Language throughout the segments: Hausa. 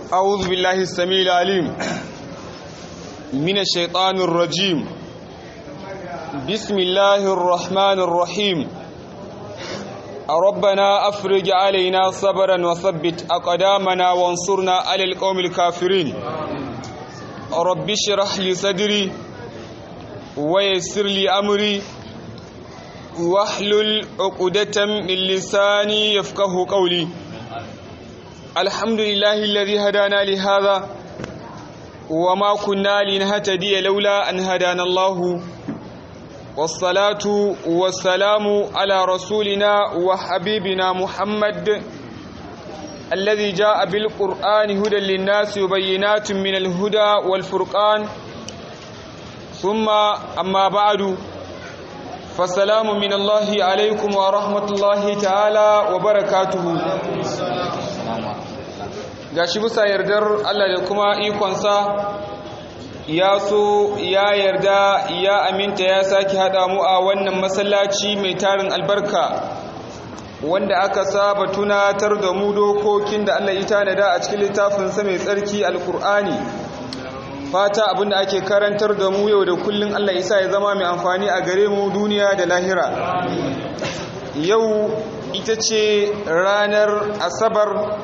أعوذ بالله السميع العليم من الشيطان الرجيم بسم الله الرحمن الرحيم ربنا أفرج علينا صبرا وثبت أقدامنا وانصرنا على القوم الكافرين رب اشرح لي صدري ويسر لي أمري واحلل عقدة من لساني يفقه قولي الحمد لله الذي هدانا لهذا وما كنا لنهتدي لولا أن هدانا الله والصلاة والسلام على رسولنا وحبيبنا محمد الذي جاء بالقرآن هدى للناس وبينات من الهدى والفرقان ثم أما بعد فالسلام من الله عليكم ورحمة الله تعالى وبركاته gashi bisa yardar Allah da kuma ikonsa ya so ya yarda ya aminta ya sake haɗa mu a wannan masallaci mai tarin albarka wanda aka saba tunatar da mu dokokin da Allah ya tanada a cikin littafinsa mai tsarki alkur'ani fata abinda ake karantar da mu yau da kullun Allah isa ya zama mai amfani a gare mu duniya da lahira yau ita ce ranar asabar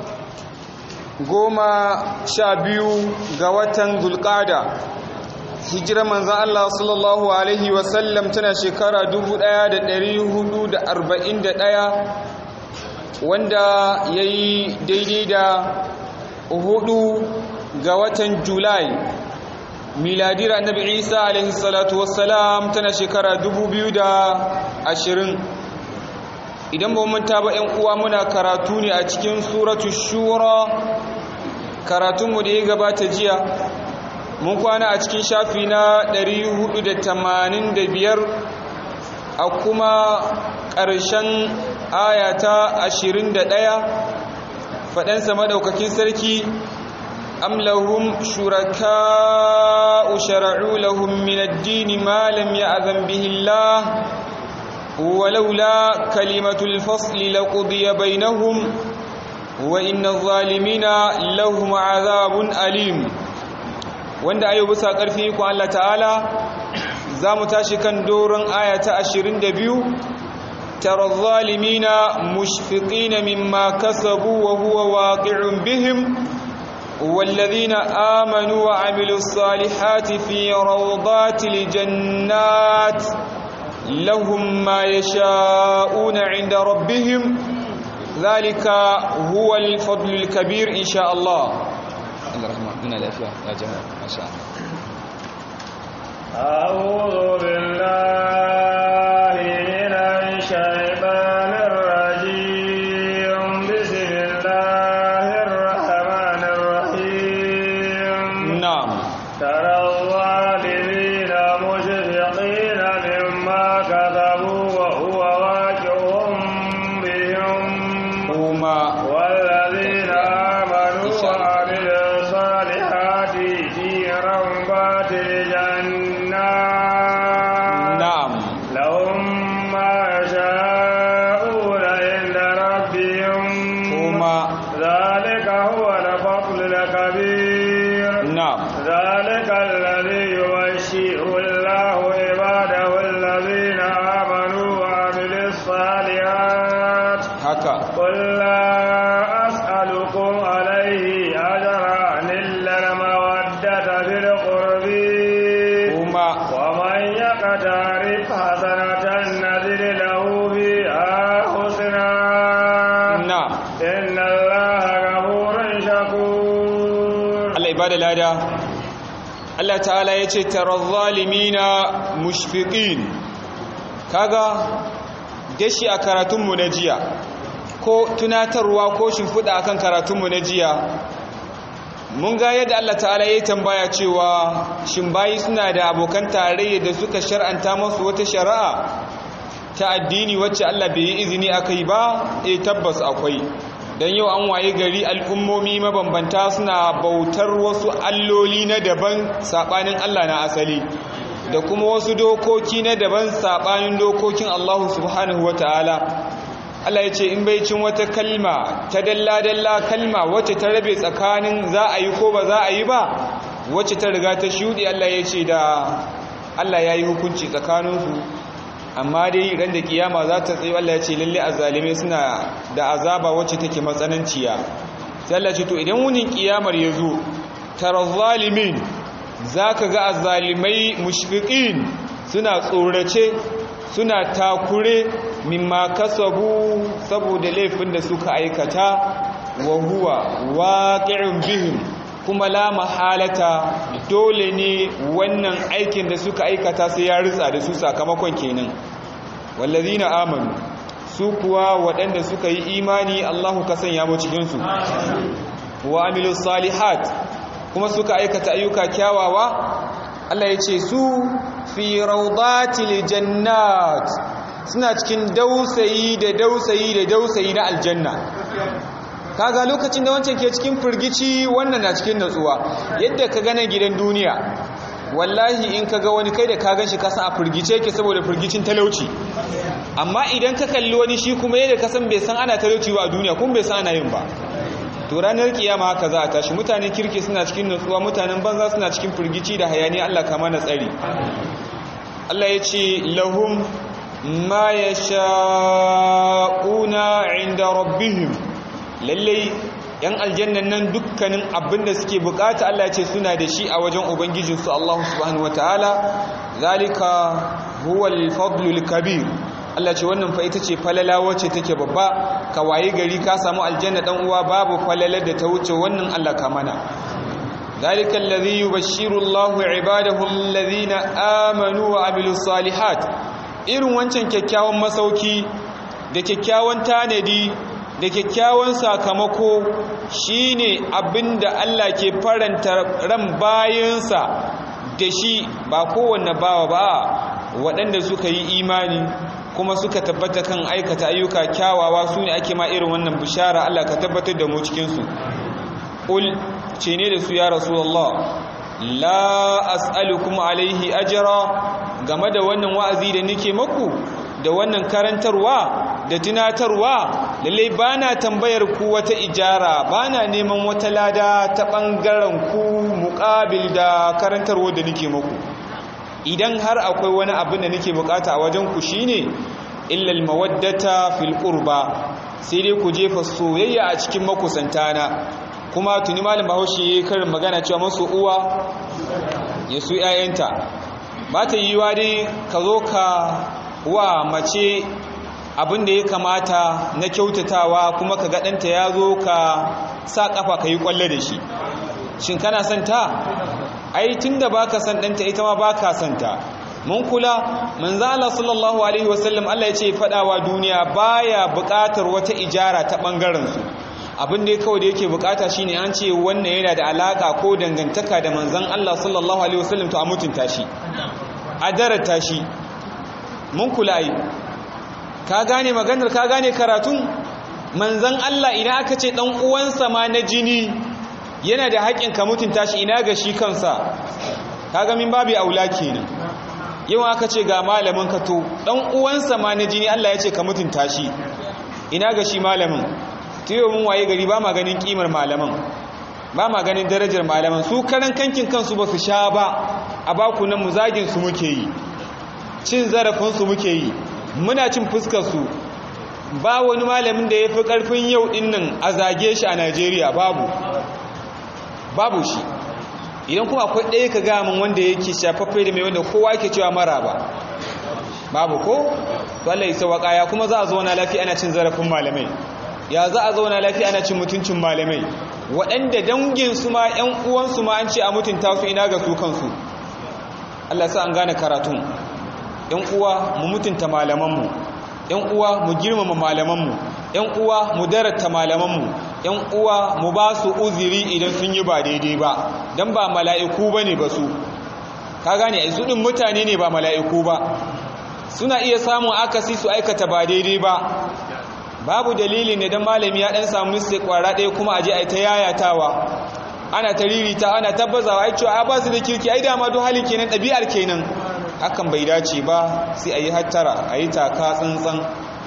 goma sha biyu ga watan zulkada hijirar manzan Allah sallallahu Alaihi wasallam tana shekara 1441 wanda ya yi daidai da hudu ga watan julai miladira annabi isa alaihi salatu wassalam tana shekara 2020 idan ba manta ba 'yan uwa muna karatu ne a cikin suratu shura karatunmu da ya gabata jiya mun kwana a cikin shafi na 485 a kuma ƙarshen ayata 21 faɗansa madaukakin sarki am lahum shuraka'u shara'u lahum min ad-din ma lam ya'zan bihi Allah ولولا كلمة الفصل لقضي بينهم وإن الظالمين لهم عذاب أليم wanda ayo bisa ƙarfi ku Allah ta'ala za mu tashi kan doron aya ta 22 tara zalimina mushfiqina mimma kasabu wa huwa waqi'un bihim والذين آمنوا وعملوا الصالحات في روضات الجنات لهم ما يشاءون عند ربهم ذلك هو الفضل الكبير إن شاء الله الرحمن من الأفياء يا جماعة ما شاء الله أعوذ بالله من الشيطان الرجيم بسم الله الرحمن الرحيم نعم ترى الظالمين مشفقين مما كذبوا وهو واقع بهم هما والذين آمنوا وعملوا الصالحات في روضات الجنات نعم لهم ما يشاءون عند ربهم هما ذلك هو الفضل الكبير نعم ذلك الذي يبشر الله عباده الذين آمنوا وعملوا الصالحات haka قل لا أسألكم عليه أجرا إلا المودة في القرب هما ومن يقترف حسنة نزل له بها حسنا نعم إن الله غفور شكور Allah ibada lada Allah ta'ala ya ce tara zalimina mushfiqin kaga dashi a karatunmu na jiya ko tunatarwa ko shimfiɗa akan karatunmu na jiya mun ga yadda Allah ta'ala ya tambaya cewa shin bayi suna da abokan tarayya da suka shar'anta masu wata shari'a ta addini wacce Allah bai yi izini akai ba eh tabbas akwai dan yau an waye gari al'ummomi mabambanta suna bautar wasu alloli na daban sabanin Allah na asali da kuma wasu dokoki na daban sabanin dokokin Allah subhanahu wataala Allah ya ce in bai cin wata kalma ta dalla-dalla kalma wacce ta rabe tsakanin za a yi ko ba za a yi ba wacce ta riga ta shuɗe Allah ya ce da Allah ya yi hukunci tsakaninsu amma dai ran da kiyama za ta tsaye Allah ya ce lalle azalimai suna da azaba wacce take matsananciya sai Allah ce to idan wunin kiyamar ya zo tara zalimin zaka ga azalimai mushfiqin suna tsorace suna takure mimma kasabu saboda laifin da suka aikata wa huwa waqi'un bihim kuma la mahalata dole ne wannan aikin da suka aikata sai ya ritsa da su sakamakon kenan wallazina amanu su kuwa waɗanda suka yi imani Allahu ka sanya mu cikin su wa amilus salihat kuma suka aikata ayyuka kyawawa Allah ya ce su fi rawdatil jannat suna cikin dausayi da dausayi da dausayi na aljanna kaga lokacin da wancan ke cikin firgici wannan na cikin natsuwa yadda ka gana gidan duniya wallahi in ka ga wani kai da ka gan shi kasan a firgice ke saboda firgicin talauci amma idan ka kalli wani shi kuma yadda ka san bai san ana talauci ba a duniya kuma bai san ana yin ba to ranar kiyama haka za a tashi mutanen kirki suna cikin natsuwa mutanen banza suna cikin firgici da hayani Allah kama na tsari Allah ya ce lahum ma yasha'una inda rabbihim lallai yan aljannan nan dukkanin abin da suke bukata Allah ce suna da shi a wajen ubangijinsu Allah subhanahu wataala zalika huwal fadlul kabir Allah ce wannan fa ita ce falala wacce take babba ka waye gari ka samu aljanna dan uwa babu falalar da ta wuce wannan Allah ka mana zalika alladhi yubashshiru Allahu ibadahu alladhina amanu wa amilus salihat irin wancan kyakkyawan masauki da kyakkyawan tanadi da kyakkyawan sakamako shine abinda Allah ke faranta ran bayansa da shi ba kowanne bawa ba waɗanda suka yi imani kuma suka tabbata kan aikata ayyuka kyawawa su ne ake ma irin wannan bishara Allah ka tabbatar da mu cikinsu ƙul ce ne da su ya rasulallah la as'alukum alaihi ajra game da wannan wa'azi da nake maku da wannan karantarwa da tunatarwa lallai bana tambayar ku wata ijara bana neman wata lada ta bangaren ku muqabil da karantarwa da nake muku idan har akwai wani abin da nake bukata a wajen ku shine illa almawaddata fil qurba sai dai ku jefa soyayya a cikin makusantana kuma tuni malam Bahaushe yayin karin magana cewa masu uwa ya su 'ya'yanta ba ta yiwa dai ka zo ka wa mace abin da ya kamata na kyautatawa kuma ka gaɗanta ya zo ka sa ƙafa ka yi ƙwallo da shi shin kana son ta ai tun da ba ka son ɗanta ita ma ba ka son ta mun kula manzo Allah sallallahu alaihi wasallam Allah ya ce faɗawa duniya baya buƙatar wata ijara ta ɓangaren su abin da kawai da yake buƙata shine an ce wannan yana da alaka ko dangantaka da manzon Allah sallallahu alaihi wasallam to a mutunta shi a darata shi mun kula yi ka gane maganar ka gane karatun manzan Allah ina aka ce dan uwansa ma na jini yana da haƙin ka mutunta shi ina ga shi kansa kaga min babu aula kenan yau aka ce ga malamin ka to dan uwansa ma na jini Allah ya ce ka mutunta shi ina ga shi malamin tiyo mun waye gari ba ma ganin kimar malaman ba ma ganin darajar malaman su karan kankin kansu ba su sha ba a bakunan mu zagin su muke yi cin zarafinsu muke yi muna cin fuskarsu ba wani malamin da ya fi ƙarfin yau ɗinnan a zage shi a najeriya babu babu shi idan kuma akwai ɗaya ka gamin wanda yake shafaffe da mai wanda kowa ke cewa mara ba babu ko wanda isa waƙaya kuma za a zauna lafiya ana cin zarafin malamai ya za a zauna lafiya ana cin mutuncin malamai waɗanda danginsu ma 'yan uwansu ma an ce a mutunta su ina ga su kansu Allah sa an gane karatun ‘yan uwa mu mutunta malamanmu ‘yan uwa mu girmama malamanmu ‘yan uwa mu darata malamanmu ‘yan uwa mu ba su uziri idan sun yi ba daidai ba don ba mala'iku ba ne ba su ka gane a su ɗin mutane ne ba mala'iku ba suna iya samun akasi su aikata ba daidai ba babu dalili ne don malami ya ɗan samu mistake kwara ɗaya kuma aje a yi ta yayatawa ana ta ririta ana tabbazawa ai cewa ba su da kirki ai dama duk halin kenan ɗabi'ar kenan hakan bai dace ba sai a yi hattara a yi taka tsantsan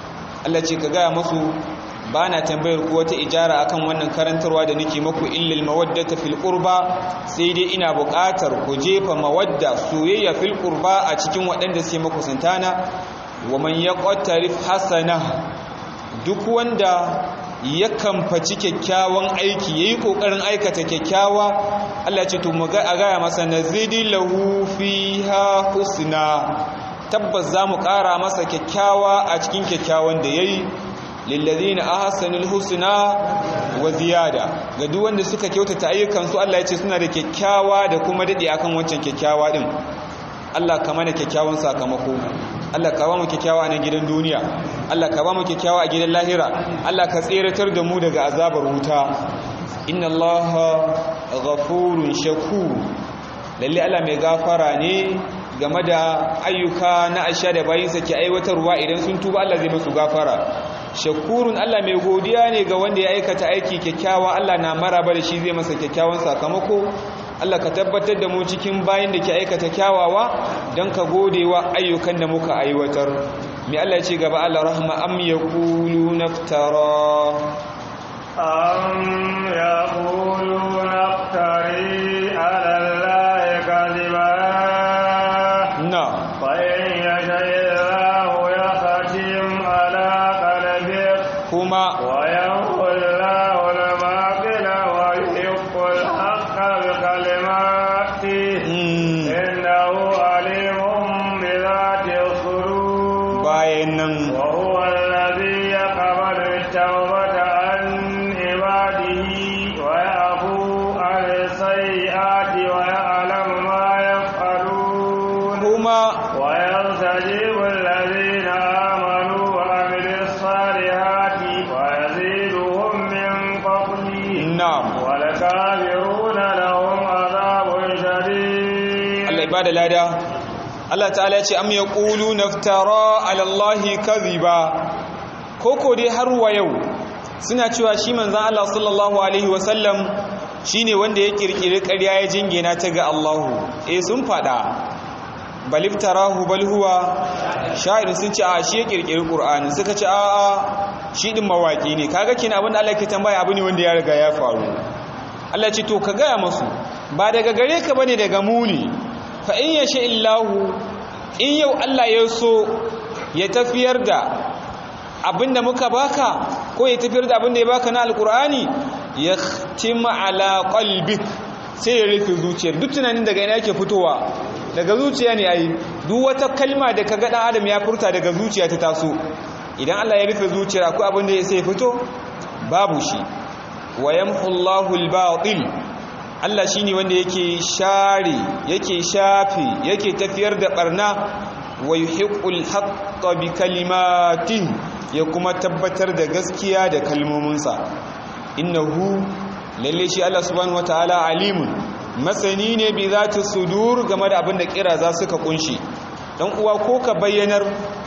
Allah ce ka gaya masu ba na tambayar ku wata ijara akan wannan karantarwa da nake maku illal mawaddata fil qurba sai dai ina buƙatar ku jefa mawadda soyayya fil qurba a cikin waɗanda suke maku santana wa man yaqtarif hasana duk wanda ya kamfaci kyakkyawan aiki yayi kokarin aikata kyakkyawa Allah ce to mu ga a gaya masa nazidi lahu fiha husna tabbas zamu ƙara masa kyakkyawa a cikin kyakkyawan da yayi lillazina ahsanul husna wa ziyada ga duk wanda suka kyautata ayyukan su Allah ya ce suna da kyakkyawa da kuma dade akan wancan kyakkyawa din Allah ka mana kyakkyawan sakamako Allah ka ba mu kyakkyawa a gidan duniya Allah ka ba mu kyakkyawa a gidan lahira Allah ka tseratar da mu daga azabar wuta inna Allaha ghafurun shakur lalle Allah mai gafara ne game da ayyuka na asha da bayinsa ke aiwatarwa idan sun tuba Allah zai musu gafara shakurun Allah mai godiya ne ga wanda ya aikata aiki kyakkyawa Allah na maraba da shi zai masa kyakkyawan sakamako Allah ka tabbatar da mu cikin bayin da ke aikata kyawawa don ka gode wa ayyukan da muka aiwatar mai Allah ce gaba Allah rahma am yaqulu naftara am yaqulu naftari ala allahi kadhiba na fa in yasha'illahu yakhtim ala qalbik kuma wa yanqullahu al-baqila wa yuhiqqu al-haqqa bi kalimatihi mm, innahu alimun bi dhati sudur bayan nan وهو الذي يقبل التوبة عن عباده ويعفو عن السيئات ويعلم ما يفعلون kuma ويستجيب الذين آمنوا وعملوا الصالحات ويزيدهم من فضله na'am والكافرون لهم عذاب شديد Allah ibada lada Allah ta'ala ce am yaqulu naftara ala Allahi kadhiba koko dai har wa yau suna cewa shi manzon Allah sallallahu alaihi wasallam shine wanda ya kirkiri ƙarya ya jingina ta ga Allahu eh sun fada baliftarahu bal huwa sha'ir sun ce a shi ya kirkiri Qur'ani suka ce a a shi din mawaki ne kaga kina abin da Allah ke tambaya abu ne wanda ya riga ya faru Allah ce to ka gaya masu ba daga gare ka bane daga muni fa in yasha illahu in yau Allah ya so ya tafiyar da abinda muka baka ko ya tafiyar da abinda ya baka na alkur'ani ya khtima ala qalbik sai ya rufe zuciyar duk tunanin daga ina yake fitowa daga zuciya ne ai duk wata kalma da kaga dan adam ya furta daga zuciya ta taso idan Allah ya rufe zuciyar akwai abin da sai fito babu shi wa yamhu Allahu al-batil Allah shine wanda yake share yake shafe yake tafiyar da barna wa yuhiqqul haqqa bi kalimatin ya kuma tabbatar da gaskiya da kalmominsa innahu lalle shi Allah subhanahu wataala alimun masani ne bi zati sudur game da abin da kira za suka kunshi dan uwa ko ka bayyanar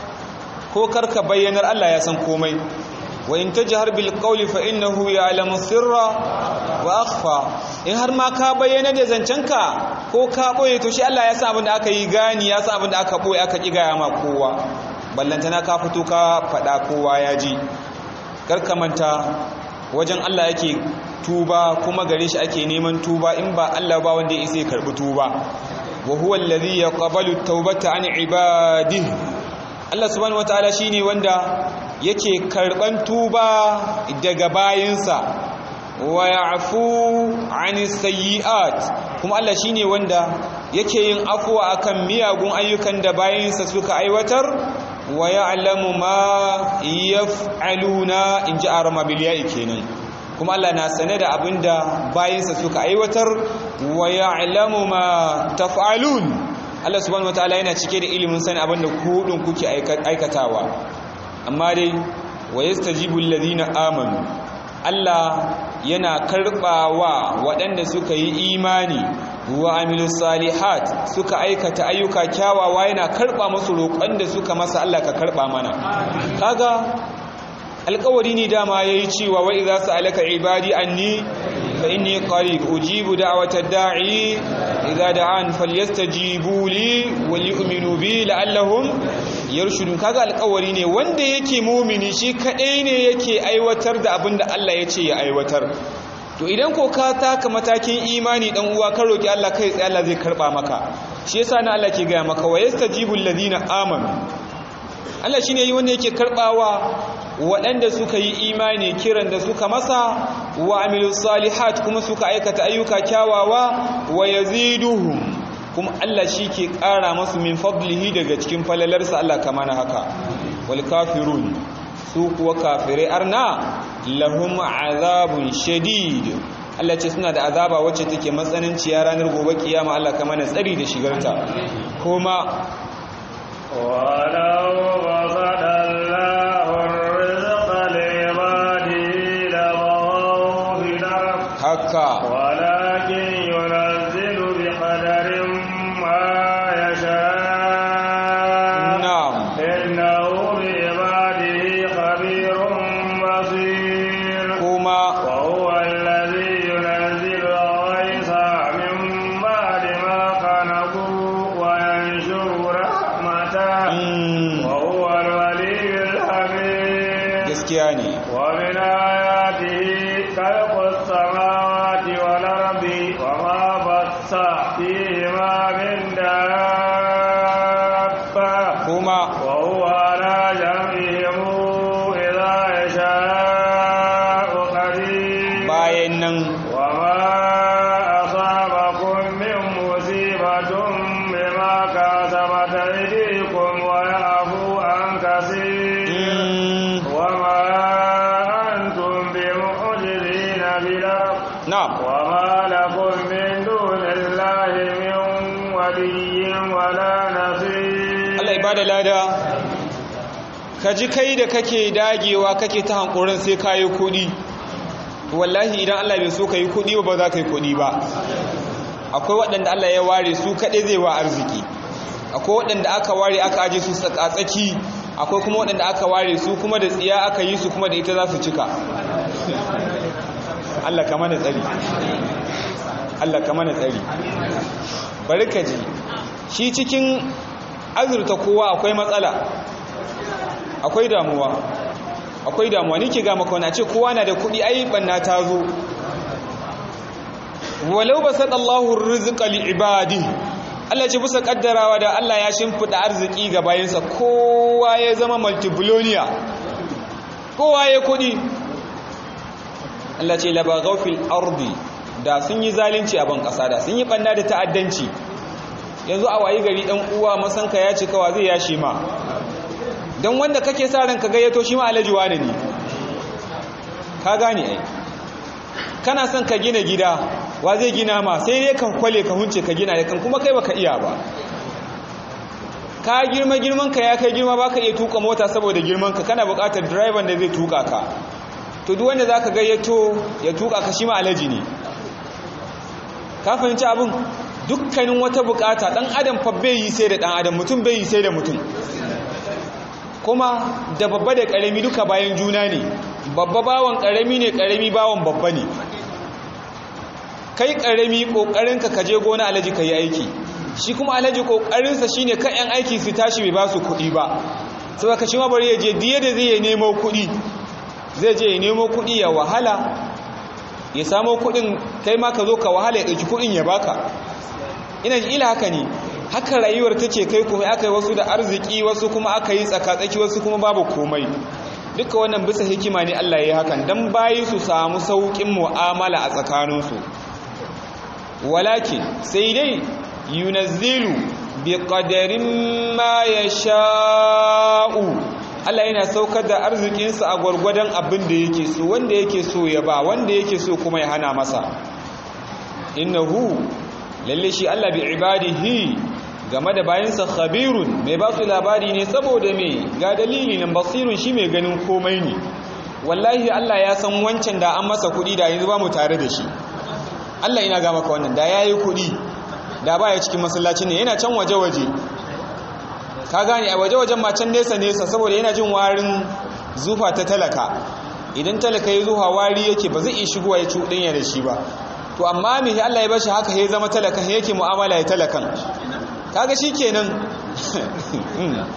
ko kar ka bayyanar Allah ya san komai wa in tajhar bil qawli fa innahu ya'lamu sirra wa akhfa in har ma ka bayyana da zancenka ko ka boye to shi Allah ya san abin da aka yi gani ya san abin da aka boye aka kiga ma kowa ballantana ka fito ka fada kowa ya ji kar ka manta wajen Allah yake tuba kuma gare shi ake neman tuba in ba Allah ba wanda ya isa ya karbi tuba wa huwa alladhi yaqbalu at-taubata an ibadihi Allah subhanahu wataala shine wanda yake karban tuba daga bayinsa wa ya'fu 'anis sayyi'at kuma Allah shine wanda yake yin afwa akan miyagun ayyukan da bayinsa suka aiwatar wa ya'lamu ma yaf'aluna in ji arama bil ya'i kenan kuma Allah na sane da abinda bayinsa suka aiwatar wa ya'lamu ma taf'alun Allah subhanahu wataala yana cike da ilimin sani abinda ku din kuke aikatawa amma dai wa yastajibu alladhina amanu Allah yana karbawa waɗanda suka yi imani wa amilus salihat suka aikata ayyuka kyawawa yana karba musu roƙon da suka masa Allah ka karba mana kaga alƙawari ne dama yayi cewa wa idza sa'alaka ibadi anni fa inni qarib ujibu da'watad da'i idza da'an falyastajibu li wal yu'minu bi la'allahum yarshudun kaga alƙawari ne wanda yake mumini shi kadai ne yake aiwatar da abin da Allah ya ce ya aiwatar to idan ko ka taka matakin imani dan uwa ka roki Allah kai tsaye Allah zai karba maka shi yasa na Allah ke gaya maka wa yastajibul ladina amanu Allah shine yi wanda yake karbawa waɗanda suka yi imani kiran da suka masa wa amilus salihat kuma suka aikata ayyuka kyawawa wa yaziduhum kuma Allah shi ke ƙara masu min fadlihi daga cikin falalarsa Allah kamar haka wal kafirun su kuwa kafirai arna lahum azabun shadid Allah ce suna da azaba wacce take matsananciya ranar gobe kiyama Allah ka mana tsari da shigarta kuma ولو بسط الله الرزق لعباده لبغوا في الأرض haka ولكن ينزل بقدر ما يشاء na'am إنه بعباده خبير بصير kuma وهو الذي ينزل الغيث من بعد ما قنطوا وينشر رحمته mm, وهو الولي الحميد gaskiya ne ومن آياته خلق السماوات والأرض وما بث فيهما من دابة kuma وهو على جمعهم إذا يشاء قدير bayan nan وما أصابكم من مصيبة بما كسبت أيديكم ويعفو عن كثير mm, وما أنتم بمعجزين في الأرض na'am وما لكم من دون الله من ولي ولا نصير Allah ibada lada ka ji kai da kake dagewa kake ta hankurin sai ka yi kuɗi wallahi idan Allah bai so ka yi kuɗi ba ba za ka yi kuɗi ba akwai waɗanda Allah ya ware su kaɗai zai wa arziki akwai waɗanda aka ware aka aje su tsaki akwai kuma waɗanda aka ware su kuma da tsiya aka yi su kuma da ita za su cika Allah ka mana tsari Allah ka mana tsari bari ka ji shi cikin azurta kowa akwai matsala akwai damuwa akwai damuwa nike ga maka wani ce kowa na da kuɗi ai banna ta zo walau basat Allahu rizqa li ibadi Allah ce bisa kaddarawa da Allah ya shimfida arziki ga bayansa kowa ya zama multibillionaire kowa ya kuɗi Allah ce labaghaw fil ardi da sun yi zalunci a ban kasa da sun yi banna da ta'addanci yanzu a wayi gari dan uwa masanka ya ce kawa zai yashi ma dan wanda kake sa ran ka gayyato shi ma alaji wani ne ka gane ai kana son ka gina gida wa zai gina ma sai dai ka kwale ka hunce ka gina kan kuma kai baka iya ba ka girma girman ka ya kai girma baka iya tuka mota saboda girman ka kana buƙatar driver da zai tuka ka to duk wanda zaka gayyato ya tuka ka shi ma alaji ne ka fahimci abin dukkanin wata bukata dan adam fa bai yi sai da dan adam mutum bai yi sai da mutum kuma da babba da karami duka bayan juna ne babba bawan karami ne karami bawan babba ne kai karami kokarinka ka je gona alaji ka yi aiki shi kuma alaji kokarinsa shine kan yan aiki su tashi bai ba su kuɗi ba saboda ka shi ma bari ya je diye da zai nemo kuɗi zai je ya nemo kuɗi ya wahala ya samo kuɗin kai ma ka zo ka wahala ya ɗauki kuɗin ya baka ina ji ila haka ne haka rayuwar take kai kuma aka yi wasu da arziki wasu kuma aka yi tsakatsaki wasu kuma babu komai duka wannan bisa hikima ne Allah ya yi hakan dan bayi su samu saukin mu'amala a tsakaninsu walakin sai dai yunazzilu bi qadarin ma yasha'u Allah yana saukar da arzikinsa a gwargwadon abin da yake so wanda yake so ya ba wanda yake so kuma ya hana masa innahu lalle shi Allah bi ibadihi game da bayansa khabirun mai ba su labari ne saboda me ga dalili nan basirun shi mai ganin komai ne wallahi Allah ya san wancan da an masa kuɗi da yanzu ba mu tare da shi Allah ina ga maka wannan da yayi kuɗi da baya cikin masallacin ne yana can waje-waje ka gane a waje-wajen ma can nesa-nesa saboda yana jin warin zufa ta talaka idan talaka ya zuwa wari yake ba zai iya shigowa ya cuɗanya da shi ba to amma me Allah ya bashi haka ya zama talakan yake mu'amala ya talakan kaga shikenan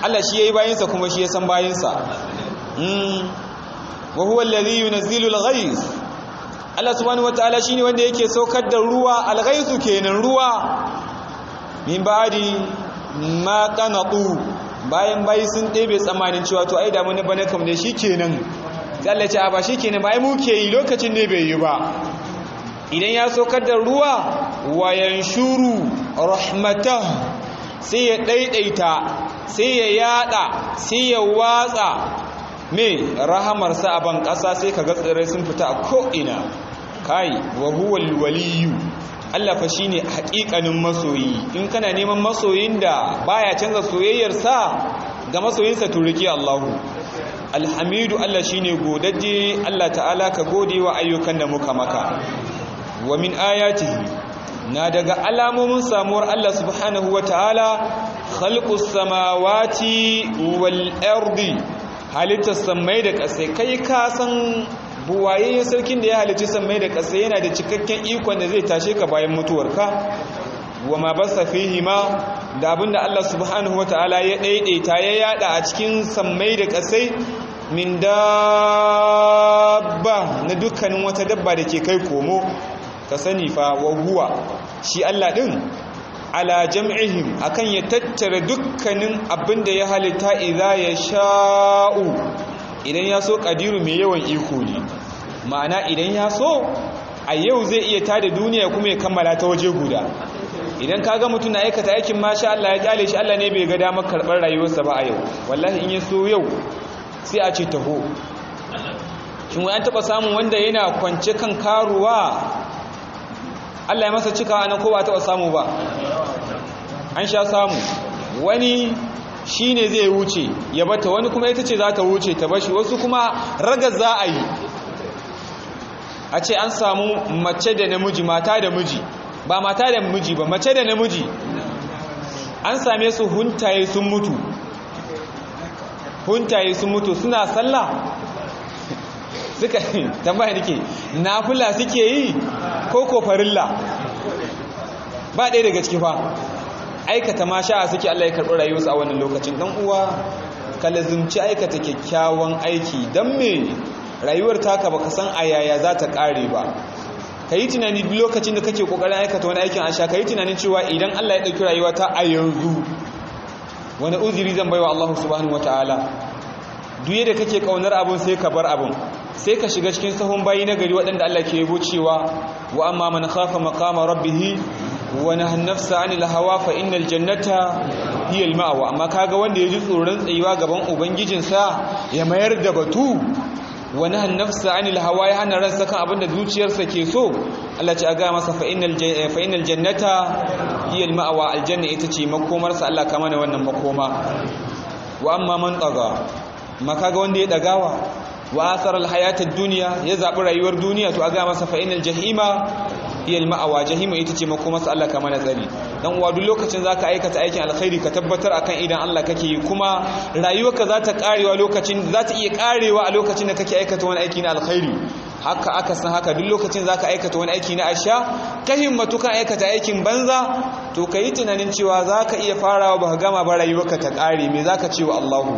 Allah shi yayi bayinsa kuma shi ya san bayinsa mm wa huwa alladhi yunzilu al-ghayth Allah subhanahu wataala shine wanda yake saukar da ruwa al-ghaythu kenan ruwa min ba'di ma qanatu bayan bayi sun ɗebe tsamanin cewa to ai da mun bane kam ne shikenan sai Allah ya ce a ba shikenan ba ai muke yi lokacin ne bai yi ba idan ya saukar da ruwa wa yanshuru rahmatah sai ya daidaita sai ya yada sai ya watsa me rahamarsa a ban ƙasa sai ka ga tsirrai sun fita a ko'ina kai wa huwal waliyu Allah fa shine haƙiƙanin masoyi in kana neman masoyin da baya canza soyayyarsa ga masoyinsa turiki Allahu alhamidu Allah shine godadde Allah ta'ala ka gode wa ayyukan da muka maka wa min ayatihi na daga alamomin samuwar Allah subhanahu wa ta'ala khalqus samawati wal ardi halittar sammai da ƙasai kai ka san buwaye sarkin da ya halitta sammai da ƙasai yana da cikakken ikon da zai tashe ka bayan mutuwarka wa ma basa fihi ma da abinda Allah subhanahu wa ta'ala ya daidaita ya yada a cikin sammai da ƙasai min dabba na dukkanin wata dabba da ke kai komo ka sani fa wa huwa shi Allah din ala jam'ihim akan ya tattara dukkanin abin da ya halitta idza ya sha'u idan ya so kadiru mai yawan iko ne ma'ana idan ya so a yau zai iya tada duniya kuma ya kammala ta waje guda idan ka ga mutum na aikata aikin masha Allah ya kyale shi Allah ne bai ga damar karɓar rayuwarsa ba a yau wallahi in ya so yau sai a ce taho shin wai an taɓa samun wanda yana kwance kan karuwa Allah ya masa cika nan ko ba taɓa samu ba an sha samu wani shi ne zai wuce ya bata wani kuma ita ce za ta wuce ta bashi wasu kuma raga za a yi a ce an samu mace da namiji mata da miji ba mata da miji ba mace da namiji an same su huntaye sun mutu huntaye sun mutu suna sallah suka tambaya nake nafila suke yi ko ko farilla ba ɗaya daga ciki fa aikata ma sha'a suke Allah ya karɓi rayuwarsu a wannan lokacin dan uwa ka lazimci aikata kyakkyawan aiki dan me rayuwar taka baka san a yaya za ta ƙare ba ka yi tunani duk lokacin da kake kokarin aikata wani aikin asha ka yi tunanin cewa idan Allah ya ɗauki rayuwa ta a yanzu wani uzuri zan baiwa Allah subhanahu wataala duk yadda kake kaunar abun sai ka bar abun sai ka shiga cikin sahun bayi na gari waɗanda Allah ke yabo cewa wa amma man khafa maqama rabbih wa nahana nafsa 'anil hawa fa innal jannata hiya al-ma'wa amma kaga wanda ya ji tsoron tsayuwa gaban ubangijinsa ya mayar da batu wa nahana nafsa 'anil hawa ya hana ransa kan abinda zuciyarsa ke so Allah ce aga masa fa innal fa innal jannata hiya al-ma'wa aljanna ita ce makomarsa Allah kama ne wannan makoma wa amma man taga maka ga wanda ya dagawa wa asar alhayatad dunya ya zabi rayuwar duniya to aga masa fa inal jahima hiya alma'wa jahima ita ce makoma sa Allah kama nazari dan uwa duk lokacin zaka aikata aikin alkhairi ka tabbatar akan idan Allah kake yi kuma rayuwarka za ta karewa lokacin za ta iya karewa a lokacin da kake aikata wani aiki na alkhairi haka aka san haka duk lokacin zaka aikata wani aiki na asha ka himmatu kan aikata aikin banza to kayi tunanin cewa zaka iya farawa ba gama ba rayuwarka ta kare me zaka ce wa Allahu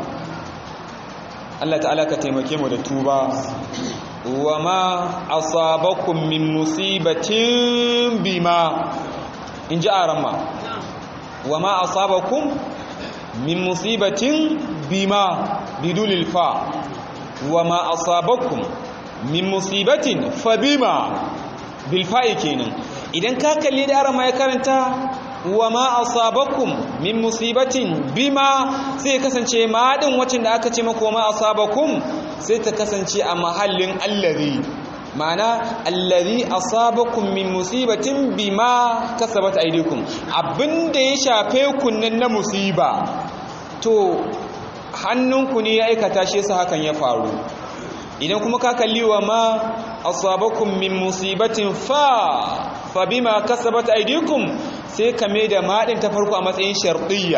Allah ta'ala ka taimake mu da tuba wa ma asabakum min musibatin bima in ji arama wa ma asabakum min musibatin bima bidulil fa wa ma asabakum min musibatin fa bima bil fa'i kenan idan ka kalli da arama ya karanta wa ma asabakum min musibatin bima sai kasance ma din wacin da aka ce mako ma asabakum sai ta kasance a mahallin allazi ma'ana allazi asabakum min musibatin bima kasabat aydikum abinda ya shafe ku nan na musiba to hannunku ne ya aikata shi yasa hakan ya faru idan kuma ka kalli wa ma asabakum min musibatin fa fa bima kasabat aydikum sai ka mai da maɗin ta farko a matsayin sharɗiyya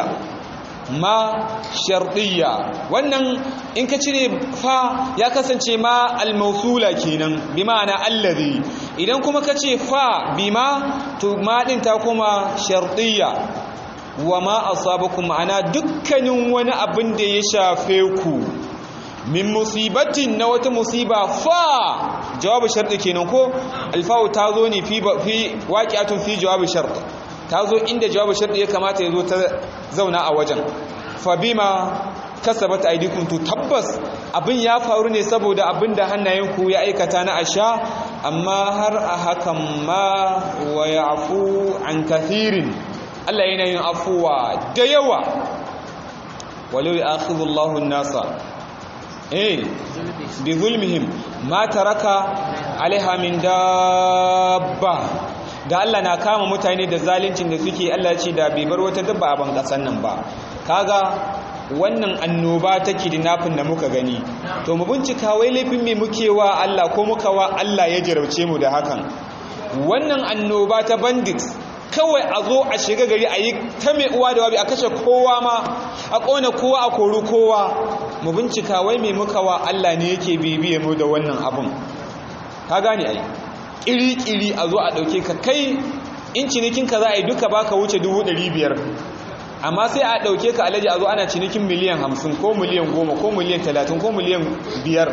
ma sharɗiyya wannan in ka cire fa ya kasance ma almausula kenan bi ma'ana allazi idan kuma ka ce fa bima to maɗin ta kuma sharɗiyya wa ma asabakum ma'ana dukkanin wani abin da ya shafe ku min musibatin na wata musiba fa jawabu sharɗi kenan ko alfawu ta zo ne fi waƙiyatun fi jawabu sharɗi ta zo inda jawabu sharɗi ya kamata ya zo ta zauna a wajen fa bima kasabat aydikum to tabbas abin ya faru ne saboda abin da hannayenku ya aikata na asha amma har a hakan ma wa ya'fu an kathirin Allah yana yin afuwa da yawa walau ya'khudhu an-nasa eh bi zulmihim ma taraka alaiha min dabba da Allah na kama mutane da zaluncin da suke Allah ce da bai bar wata dabba a ban kasan nan ba kaga wannan annoba ta kidnapping da muka gani to mu bincika wai laifin me muke wa Allah ko muka wa Allah ya jarabce mu da hakan wannan annoba ta bandits kawai a zo a shiga gari a yi ta mai uwa da wabi a kashe kowa ma a ƙona kowa a kori kowa mu bincika wai mai muka wa Allah ne yake bibiye mu da wannan abin ka gane ai ƙiri-ƙiri a zo a ɗauke ka kai in cinikinka za a yi duka baka wuce dubu ɗari biyar amma sai a ɗauke ka alaji a zo ana cinikin miliyan hamsin ko miliyan goma ko miliyan talatin ko miliyan biyar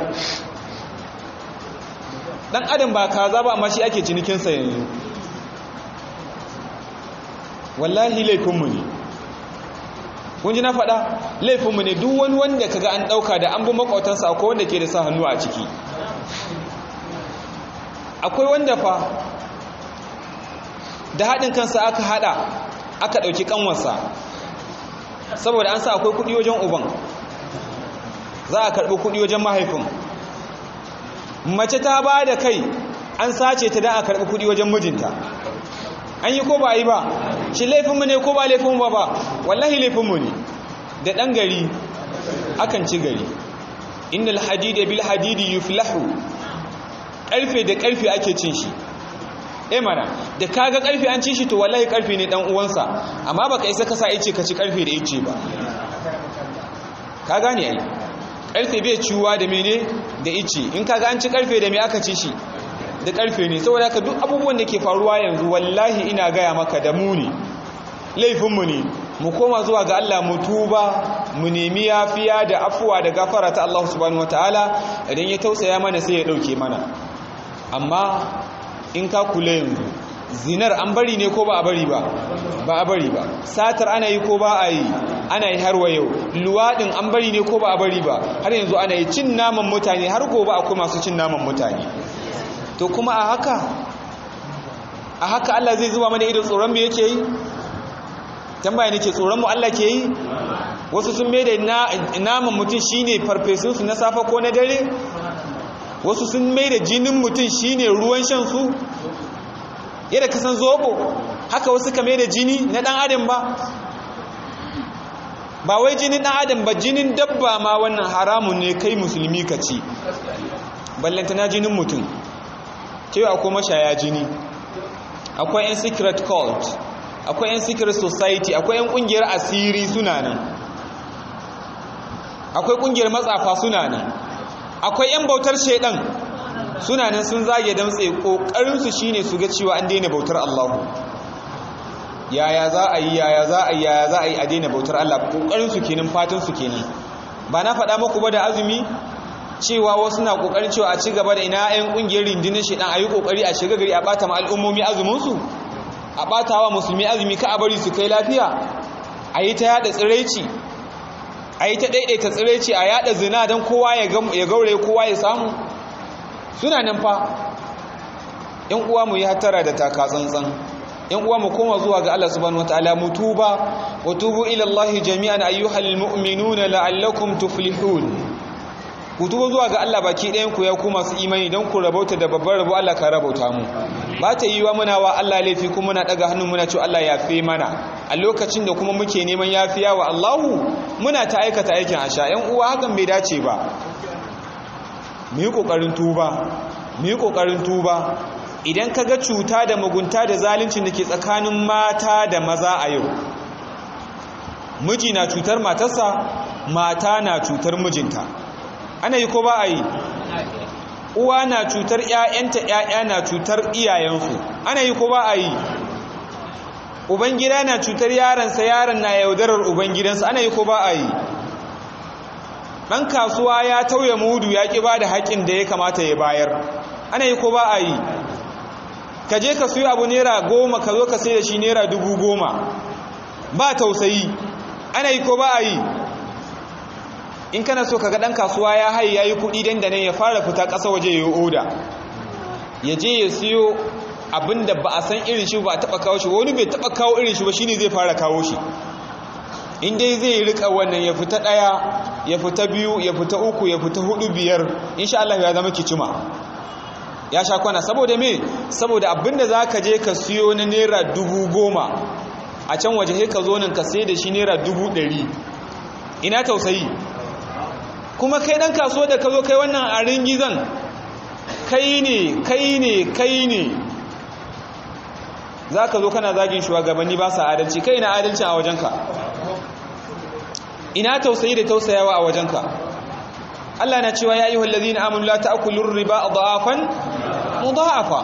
ɗan adam ba kaza ba amma shi ake cinikinsa yanzu wallahi laifinmu ne kun ji na faɗa laifinmu ne duk wani wanda kaga an ɗauka da an bi makwautansa akwai wanda ke da sa hannu a ciki akwai wanda fa da haɗin kansa aka haɗa aka ɗauki ƙanwarsa saboda an sa akwai kuɗi wajen uban za a karɓi kuɗi wajen mahaifin mace ta ba da kai an sace ta da a karɓi kuɗi wajen mijinta an yi ko ba yi ba shi laifinmu ne ko ba laifinmu ba ba wallahi laifinmu ne da ɗan gari akan ci gari innal hadida bil hadidi yuflahu ƙarfe da ƙarfe ake cin shi eh mana da kaga ƙarfe an ci shi to wallahi ƙarfe ne dan uwansa amma baka isa ka sa ice ka ci ƙarfe da ice ba ka gane ai ƙarfe bai ciwa da mene da ice in kaga an ci ƙarfe da me aka ci shi da ƙarfe ne saboda haka duk abubuwan da ke faruwa yanzu wallahi ina gaya maka da mu ne laifinmu ne mu koma zuwa ga Allah mu tuba mu nemi yafiya da afuwa da gafara ta Allah subhanahu wataala idan ya tausaya mana sai ya dauke mana amma in ka kula yanzu zinar an bari ne ko ba a bari ba ba a bari ba satar ana yi ko ba a yi ana yi har yau luwaɗin an bari ne ko ba a bari ba har yanzu ana yi cin naman mutane har gobe akwai masu cin naman mutane to kuma a haka a haka Allah zai zuba mana idan tsoron me yake yi tambaya nake tsoron mu Allah ke yi wasu sun mai da naman mutum shine farfesun su na safa ko na dare wasu sun mai da jinin mutum shine ruwan shan su yadda ka san zobo haka wasu ka mai da jini na dan adam ba ba wai jinin dan adam ba jinin dabba ma wannan haramun ne kai musulmi ka ci ballanta na jinin mutum cewa akwai mashaya jini akwai 'yan secret cult akwai 'yan secret society akwai 'yan kungiyar asiri suna nan akwai kungiyar matsafa suna nan akwai 'yan bautar shaidan suna nan sun zage damtse kokarinsu shine su ga cewa an daina bautar Allahu yaya za a yi yaya za a yi yaya za a yi a daina bautar Allah kokarinsu kenan fatansu kenan ba na faɗa muku ba da azumi cewa wasu na kokarin cewa a ci gaba da ina 'yan kungiyar rindinin shaidan a yi kokari a shiga gari a bata ma al'ummomi azuminsu a ɓata wa musulmi azumi ka a bari su kai lafiya a yi ta yada tsiraici a yi ta ɗaiɗaita tsiraici a yada zina don kowa ya gaure kowa ya samu suna nan fa ‘yan uwa mu yi hattara da taka tsantsan ‘yan uwa mu koma zuwa ga Allah subhanahu wa ta'ala mu tuba wa tubu ila Allah jami'an ayyuhal mu'minuna la'allakum tuflihun ku tuba zuwa ga Allah baki ɗayan ku ya ku masu imani don ku rabauta da babbar rabo Allah ka rabauta mu ba ta yi wa muna wa Allah laifi kuma muna ɗaga hannun muna ce Allah ya fi mana a lokacin da kuma muke neman yafiya wa Allahu muna ta aikata aikin asha ‘yan uwa hakan bai dace ba mu yi ƙoƙarin tuba mu yi ƙoƙarin tuba idan ka ga cuta da mugunta da zaluncin da ke tsakanin mata da maza a yau miji na cutar matarsa mata na cutar mijinta ana yi ko ba a yi uwa na cutar ‘ya'yanta ‘ya'ya na cutar iyayensu ana yi ko ba a yi ubangida na cutar yaransa yaron na yaudarar ubangidansa ana yi ko ba a yi ɗan kasuwa ya tauye mudu ya ƙi ba da haƙƙin da ya kamata ya bayar ana yi ko ba a yi ka je ka suyi abu naira goma ka zo ka sai da shi naira dubu goma ba tausayi ana yi ko ba a yi in kana so ka ga ɗan kasuwa ya haye ya yi kuɗi dandanan ya fara fita ƙasa waje ya yi oda ya je ya siyo abin da ba a san irin shi ba a taɓa kawo shi wani bai taɓa kawo irin shi ba shi ne zai fara kawo shi in dai zai rika wannan ya fita ɗaya ya fita biyu ya fita uku ya fita hudu biyar insha Allah ya zama kicima ya sha kwana saboda me saboda abinda za ka je ka siyo na naira dubu goma a can waje ka zo nan ka sai da shi naira dubu ɗari ina tausayi kuma kai ɗan kasuwa da ka zo kai wannan a ringizan kai ne kai ne kai ne za ka zo kana zagin shugabanni ba sa adalci kai na adalci a wajenka ina tausayi da tausayawa a wajenka Allah na cewa ya ayyuhal ladina amanu la ta'kulur riba adhafan mudha'afa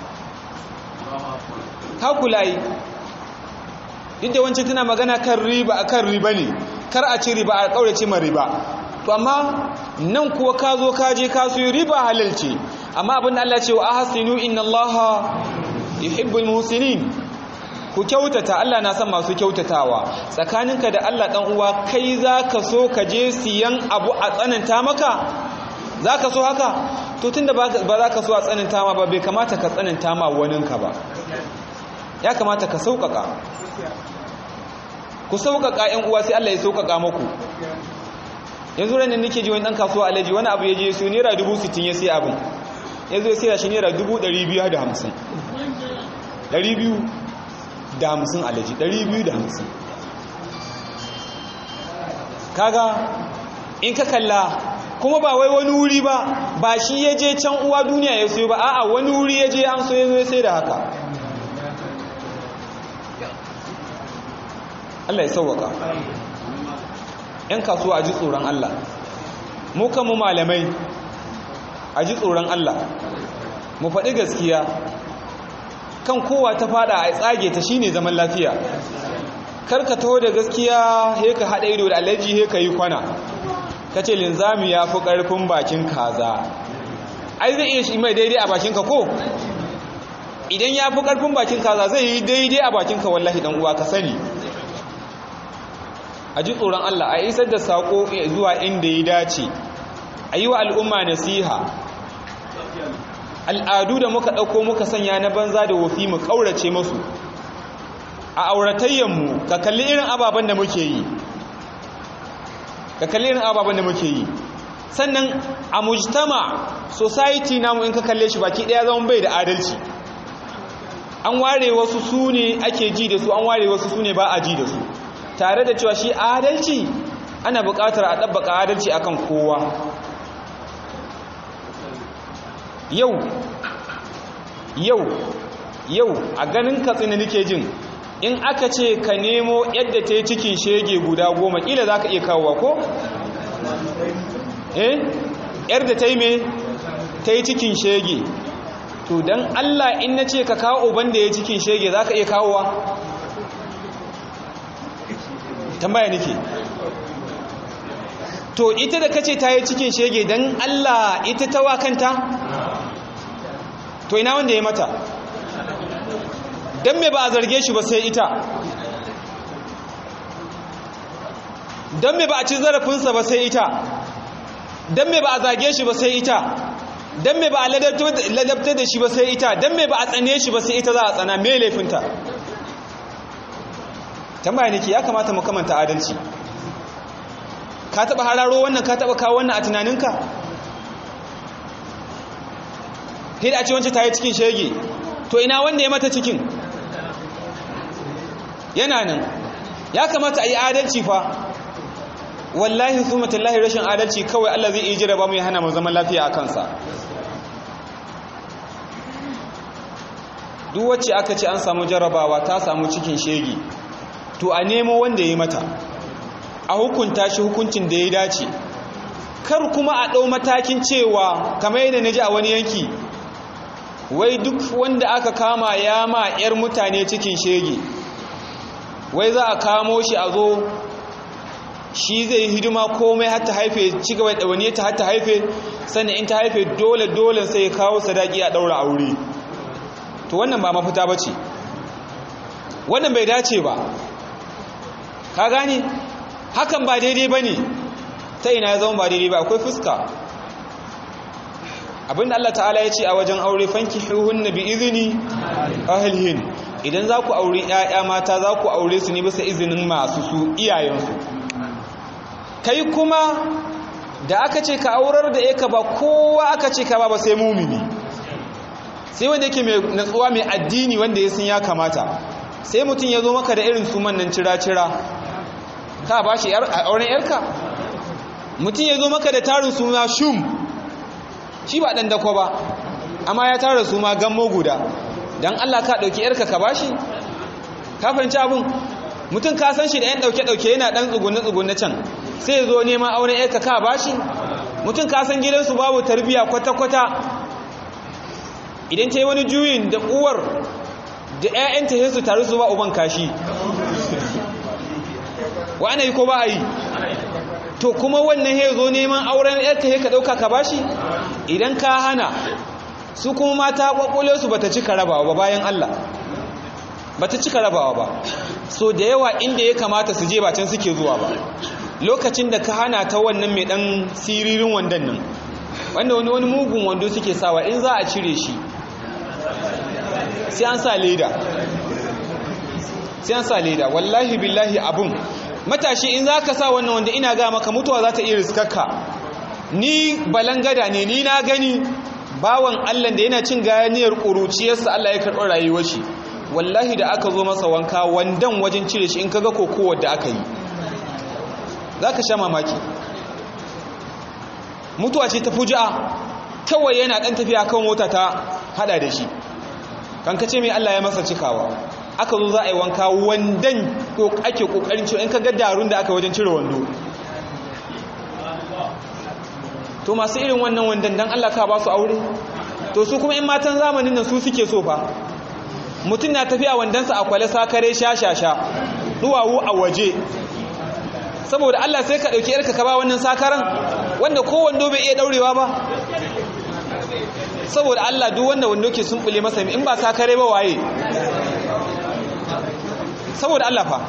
hakulai duk da wancan tana magana kan riba akan riba ne kar a ci riba a kaurace ma riba to amma nan kuwa ka zo ka je ka su riba halal ce amma abin da Allah ce wa ahsinu inna Allaha yuhibbul muhsinin ku kyautata Allah na son masu kyautatawa tsakaninka da Allah dan uwa kai zaka so ka je siyan abu a tsananta maka zaka so haka to tunda ba za ka so a tsananta ma ba bai kamata ka tsananta ma waninka ba ya kamata ka sauƙaƙa ku sauƙaƙa ƴan uwa sai Allah ya sauƙaƙa muku yanzu ran nan nake ji wani dan kasuwa alaji wani abu ya je su naira 60 ya sai abin yanzu ya sai shi naira 250 200 da hamsin alaji ɗari biyu da hamsin kaga in ka kalla kuma ba wai wani wuri ba ba shi ya je can uwa duniya ya soyo ba a'a wani wuri ya je an so ya zo sai da haka Allah ya sauwaka ‘yan kasuwa a ji tsoron Allah mu kanmu malamai a ji tsoron Allah mu faɗi gaskiya kan kowa ta fada a tsage ta shine zaman lafiya karka taho da gaskiya he ka hada ido da alaji he ka yi kwana kace linzami ya fi karfin bakin kaza ai zai iya shi mai daidai a bakin ka ko idan ya fi karfin bakin kaza zai yi daidai a bakin ka wallahi dan uwa ka sani a ji tsoron Allah a isar da sako zuwa inda ya dace a yi wa al'umma nasiha al'adu da muka ɗauko muka sanya na banza da wofi mu ƙaurace masu a auratayyanmu ka kalli irin ababen da muke yi ka kalli irin ababen da muke yi sannan a mujtama society namu in ka kalle shi baki ɗaya zama bai da adalci an ware wasu su ne ake ji da su an ware wasu su ne ba a ji da su tare da cewa shi adalci ana buƙatar a ɗabbaka adalci akan kowa yau yau yau a ganin katsina nake jin in aka ce ka nemo yadda ta yi cikin shege guda goma ƙila za ka iya kawowa ko? eh yadda ta yi mai ta yi cikin shege to don allah in na ce ka kawo uban da ya cikin shege za ka iya kawowa tambaya nake to ita da kace ta yi cikin shege don allah ita ta wa kanta to ina wanda ya mata don me ba a zarge shi ba sai ita don me ba a ci zarafinsa ba sai ita don me ba a zage shi ba sai ita don me ba a ladabtar da shi ba sai ita don me ba a tsane shi ba sai ita za a tsana me laifinta tambaya nake ya kamata mu kamanta adalci ka taba hararo wannan ka taba kawo wannan a tunaninka sai da a ce wancan ta yi cikin shege to ina wanda ya mata cikin yana nan ya kamata a yi adalci fa wallahi su matallahi rashin adalci kawai Allah zai iya jira ba mu ya hana mu zaman lafiya a kansa duk wacce aka ce an samu jarabawa ta samu cikin shege to a nemo wanda ya yi mata a hukunta shi hukuncin da ya dace kar kuma a ɗau matakin cewa kamar yadda na ji a wani yanki wai duk wanda aka kama ya ma 'yar mutane cikin shege wai za a kamo shi a zo shi zai hidima komai har ta haife ci gaba da wani ta har ta haife sannan in ta haife dole dole sai ya kawo sadaki a daura aure to wannan ba mafita bace wannan bai dace ba ka gane hakan ba daidai bane ta ina ya zama ba daidai ba akwai fuska abinda Allah ta'ala ya ce a wajen aure fanki hunna bi izini ahlihin idan za ku aure 'ya'ya mata za ku aure su ne bisa izinin masu su iyayensu kai kuma da aka ce ka aurar da yaka ba kowa aka ce ka ba ba sai mumini sai wanda yake mai natsuwa mai addini wanda ya san ya kamata sai mutum ya zo maka da irin suman nan cira-cira ka ba shi auren yarka mutum ya zo maka da tarin suna shum shi ba ɗan dako ba amma ya tara su ma gammo guda don allah ka ɗauki yarka ka ba shi ka fahimci abin mutum ka san shi da yan ɗauke-ɗauke yana ɗan tsugunne-tsugunne can sai ya zo neman auren yarka ka ba shi mutum ka san gidansu babu tarbiyya kwata-kwata idan ta yi wani juyin da uwar da 'ya'yanta sai su taru su ba uban kashi wa ana yi ko ba a yi to kuma wannan ya zo neman auren yarka ya ka ɗauka ka bashi idan ka hana su kuma mata ƙwaƙwale su bata cika rabawa ba bayan Allah bata cika rabawa ba so da yawa inda ya kamata su je ba can suke zuwa ba lokacin da ka hana ta wannan mai ɗan siririn wandan nan wanda wani wani mugun wando suke sawa in za a cire shi sai an sa leda sai an sa leda wallahi billahi abun matashi in za ka sa wannan wanda ina ga maka mutuwa za ta iya riskarka ni balangada ne ni na gani bawan allah da yana cin gayaniyar ƙuruciyarsa allah ya karɓar rayuwar shi wallahi da aka zo masa wanka wandan wajen cire shi in ka ga kokowar da aka yi za ka sha mamaki mutuwa ce ta fuji'a kawai yana ɗan tafiya kan mota ta hada da shi kan kace mai allah ya masa cikawa aka zo za a yi wanka wandan ko ake kokarin cewa in ka ga darun da aka wajen cire wando to masu irin wannan wandan dan Allah ka ba su aure to su kuma in matan zamanin nan su suke so fa mutum na tafiya wandansa a kwale sakare shashasha duwawu a waje saboda Allah sai ka dauki yarka ka ba wannan sakaran wanda ko wando bai iya daurewa ba saboda Allah duk wanda wando ke sumbule masa in ba sakare ba waye saboda Allah fa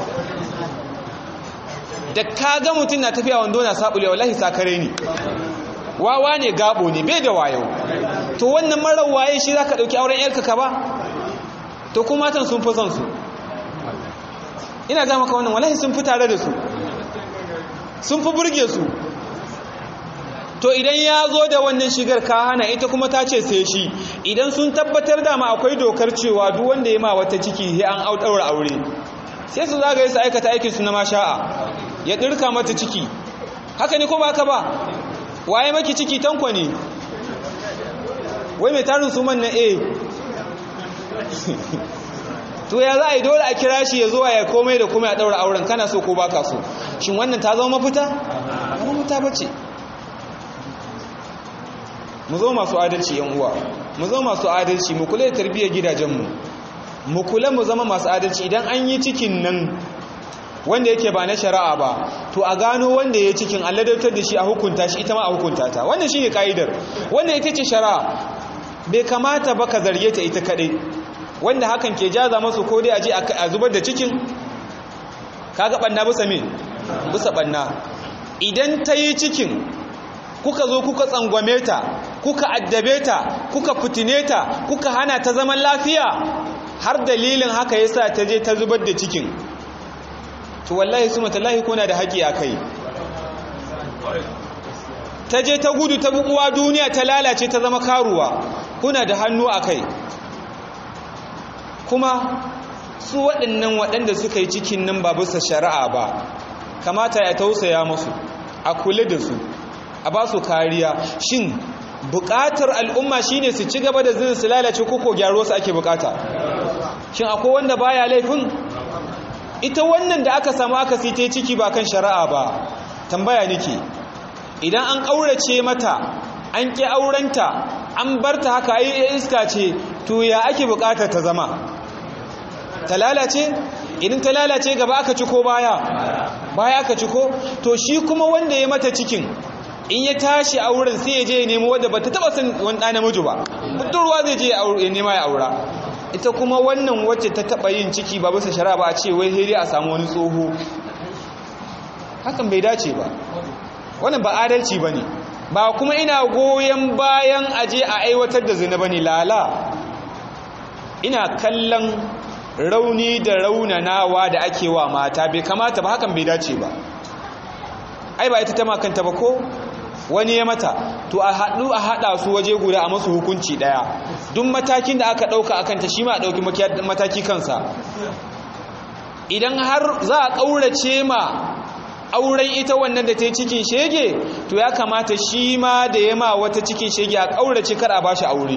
da ka ga mutum na tafiya wando na sabule wallahi sakare ne wawa ne gabo ne bai da wayo to wannan marar waye shi zaka dauki auren yarka ka ba to kuma matan sun fi son su ina ga maka wannan wallahi sun fi tare da su sun fi burge su to idan ya zo da wannan shigar ka hana ita kuma ta ce sai shi idan sun tabbatar da ma akwai dokar cewa duk wanda ya ma wata ciki sai an daura aure sai su zagaye su aikata aikin su na masha'a ya dirka mata ciki haka ne ko ba ka ba waye maki ciki tankwa ne wai mai tarin su man na a to ya za a yi dole a kira shi ya zuwa ya komai da komai a daura auren kana so ko baka so shin wannan ta zama mafita ba mafita bace mu zo masu adalci yan uwa mu zo masu adalci mu kula da tarbiyyar gidajenmu mu kula mu zama masu adalci idan an yi cikin nan wanda yake ba na shari'a ba to a gano wanda ya cikin alladautar da shi a hukunta shi ita ma a hukunta ta wannan shine kaidar wannan ita ce shari'a bai kamata ba ka zarge ta ita kadai wanda hakan ke jaza masu ko dai a je a zubar da cikin kaga banna bisa me bisa banna idan ta yi cikin kuka zo kuka tsangwame ta kuka addabe ta kuka fitine ta kuka hana ta zaman lafiya har dalilin haka yasa ta je ta zubar da cikin to wallahi su matallahi kuna da haƙi a kai ta je ta gudu ta bukuwa duniya ta lalace ta zama karuwa kuna da hannu a kai kuma su waɗannan waɗanda suka yi cikin nan ba bisa shari'a ba kamata ya tausaya musu a kula da su a ba su kariya shin buƙatar al'umma shine su ci gaba da zinin su lalace koko gyaro su ake buƙata shin akwai wanda baya laifin ita wannan da aka samu aka site ciki ba kan shari'a ba tambaya nake idan an ƙaurace mata an ƙi aurenta an barta haka ai iska ce to ya ake buƙatar ta zama ta lalace idan ta lalace gaba aka ci ko baya baya aka ci ko to shi kuma wanda ya mata cikin in ya tashi auren sai ya je ya nemo wadda ba ta taba san wani ɗa namiji ba budurwa zai je ya nema ya aura ita kuma wannan wacce ta taba yin ciki ba bisa shari'a ba a ce wai sai a samu wani tsoho hakan bai dace ba wannan ba adalci ba ne ba kuma ina goyon bayan aje a aiwatar da zina ba ne lala ina kallon rauni da raunanawa da ake wa mata bai kamata ba hakan bai dace ba ai ba ita ta makanta ba ko wani ya mata to a haɗu a haɗa su waje guda a masu hukunci ɗaya duk matakin da aka ɗauka a kanta shi ma a ɗauki mataki kansa idan har za a ƙaurace ma auren ita wannan da ta yi cikin shege to ya kamata shi ma da ya ma wata cikin shege a ƙaurace kar a ba shi aure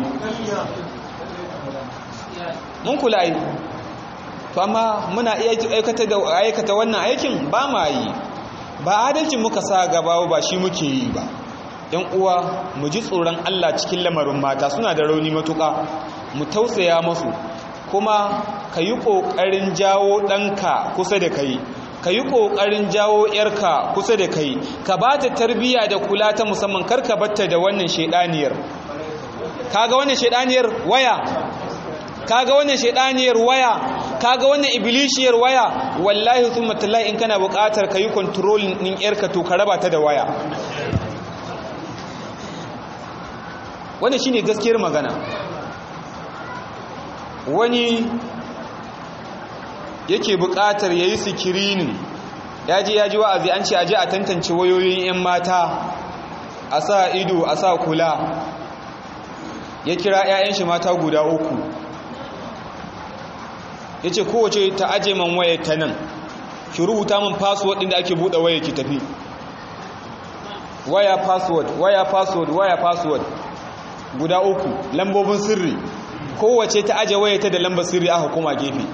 mun kula yi to amma muna aikata wannan aikin ba ma yi ba adalcin muka sa gaba ba shi muke yi ba yan uwa mu ji tsoron Allah cikin lamarin mata suna da rauni matuƙa mu tausaya masu kuma ka yi ƙoƙarin jawo ɗanka kusa da kai ka yi ƙoƙarin jawo ‘yarka kusa da kai ka ba ta tarbiyya da kula ta musamman karka batta da wannan shaidaniyar kaga wannan shaidaniyar waya kaga wannan shaidaniyar waya kaga wannan iblishiyar waya wallahi thumma tallahi in kana buƙatar kayi control din yarka to ka raba ta da waya wannan shine gaskiyar magana wani yake buƙatar yayi screening yaji yaji wa'azi an ce aje a tantance wayoyin yan mata a sa ido a sa kula ya kira 'ya'yan shi mata guda uku ya ce kowace ta aje man waya ta nan ki rubuta min password ɗin da ake buɗe waya ki tafi waya password waya password waya password guda uku lambobin sirri kowace ta aje waya ta da lambar sirri aka koma gefe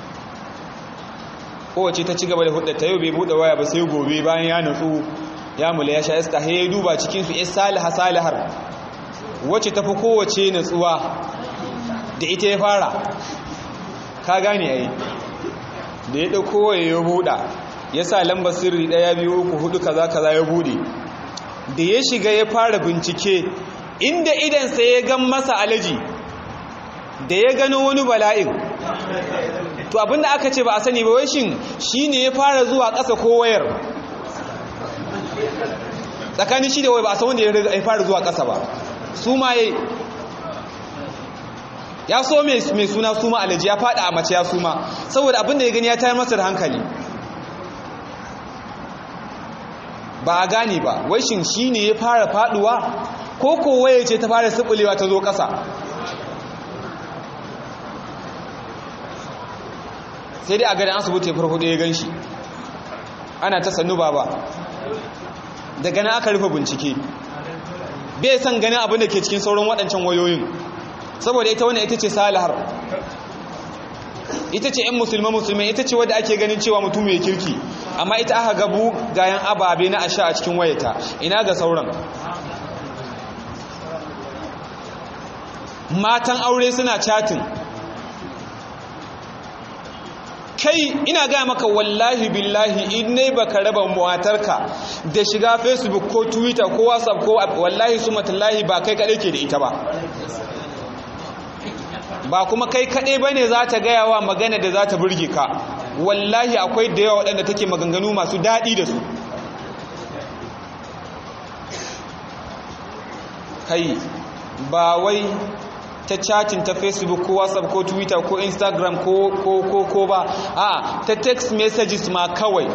kowace ta ci gaba da hudda ta yau bai buɗe waya ba sai gobe bayan ya nutsu ya mula ya sha iska ya duba cikinsu ya saliha salihar wacce tafi kowace nutsuwa da ita ya fara ka gane ai da ya dauko waye ya buɗa ya sa lambar sirri ɗaya biyu uku hudu kaza kaza ya buɗe da ya shiga ya fara bincike inda idansa ya gan masa alaji da ya gano wani bala'in to abinda aka ce ba a sani ba wai shin shine ya fara zuwa ƙasa ko wayar tsakanin shi da wai ba a san wanda ya fara zuwa ƙasa ba su ma ya so mai suna suma alaji ya fada a mace ya suma saboda abin da ya gani ya tayar masa da hankali ba a gane ba wai shin shi ne ya fara faduwa ko kowaye ce ta fara sibilewa ta zo ƙasa sai dai a gani asibiti ya farko ya gan shi ana ta sannu ba ba daga nan aka rufe bincike bai san ganin abin da ke cikin sauran waɗancan wayoyin saboda ita wannan ita ce salihar ita ce 'yan musulman musulmai ita ce wadda ake ganin cewa mutum mai kirki amma ita aka gabu gayan ababe na asha a cikin wayata ina ga sauran matan aure suna chatin kai ina gaya maka wallahi billahi in ne baka raba matarka da shiga facebook ko twitter ko whatsapp ko wallahi su matallahi ba kai kaɗai ke da ita ba ba kuma kai kaɗai ba ne za ta gaya wa magana da za ta burge ka wallahi akwai da yawa waɗanda take maganganu masu daɗi da su kai ba wai ta chatin ta facebook ko whatsapp ko twitter ko instagram ko ko ko ko ba a ta text messages ma kawai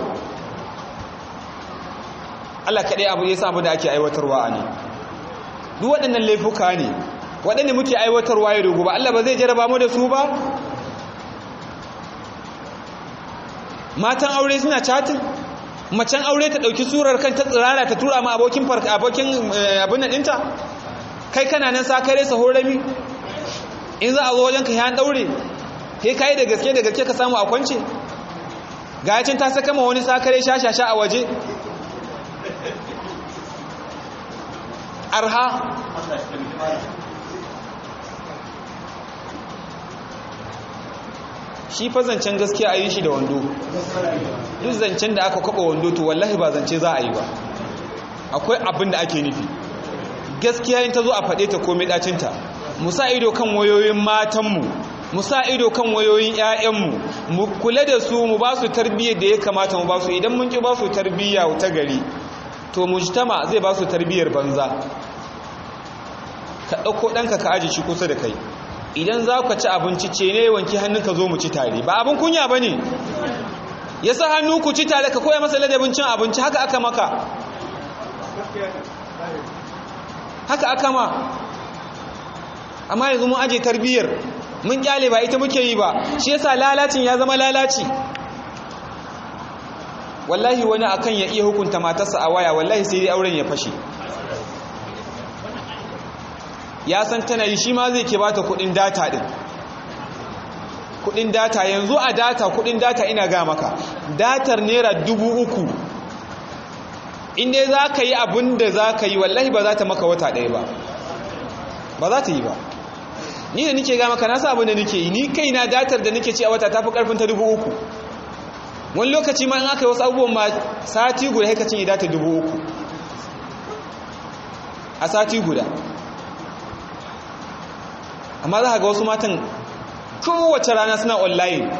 Allah kaɗai abu ya abu da ake aiwatarwa a ne duk waɗannan laifuka ne waɗanda muke aiwatarwa ya dogo ba Allah ba zai jaraba mu da su ba matan aure suna chatin macen aure ta ɗauki surar kan ta tsirara ta tura ma abokin farka abokin abin nan ɗinta kai kana nan sakare sahorami in za a zo wajenka ya daure he kai da gaske da gaske ka samu a kwance ga yacin ta saka ma wani sakare shashasha a waje arha shi fa zancen gaskiya a yi shi da wando duk zancen da aka kwaba wando to wallahi ba zance za a yi ba akwai abin da ake nufi gaskiya in ta zo a faɗe ta komai ɗacinta mu sa ido kan wayoyin matanmu mu sa ido kan wayoyin 'ya'yanmu mu kula da su mu ba su tarbiyyar da ya kamata mu ba su idan mun ki ba su tarbiyya ta gari to mujtama zai ba su tarbiyyar banza ka ɗauko ɗanka ka aji shi kusa da kai idan za ka ci abinci ce ne wanki hannunka zo mu ci tare ba abin kunya ba ne ya sa hannu ku ci tare ka koya masa ladabin cin abinci haka aka maka haka aka ma amma yanzu mun aje tarbiyyar mun kyale ba ita muke yi ba shi yasa lalacin ya zama lalaci wallahi wani akan ya iya hukunta matarsa a waya wallahi sai dai auren ya fashe ya san tana yi shi ma zai ke bata kudin data din kudin data yanzu a data kudin data ina ga maka datar naira dubu uku inda za ka yi abin da za ka yi wallahi ba za ta maka wata ɗaya ba ba za ta yi ba ni da nike ga maka nasa abin da nike yi ni kai na datar da nike ci a wata ta fi karfin ta dubu uku wani lokaci ma in aka yi wasu abubuwan ma sati guda haikacin ya data dubu uku a sati guda amma za ga wasu matan kowace rana suna online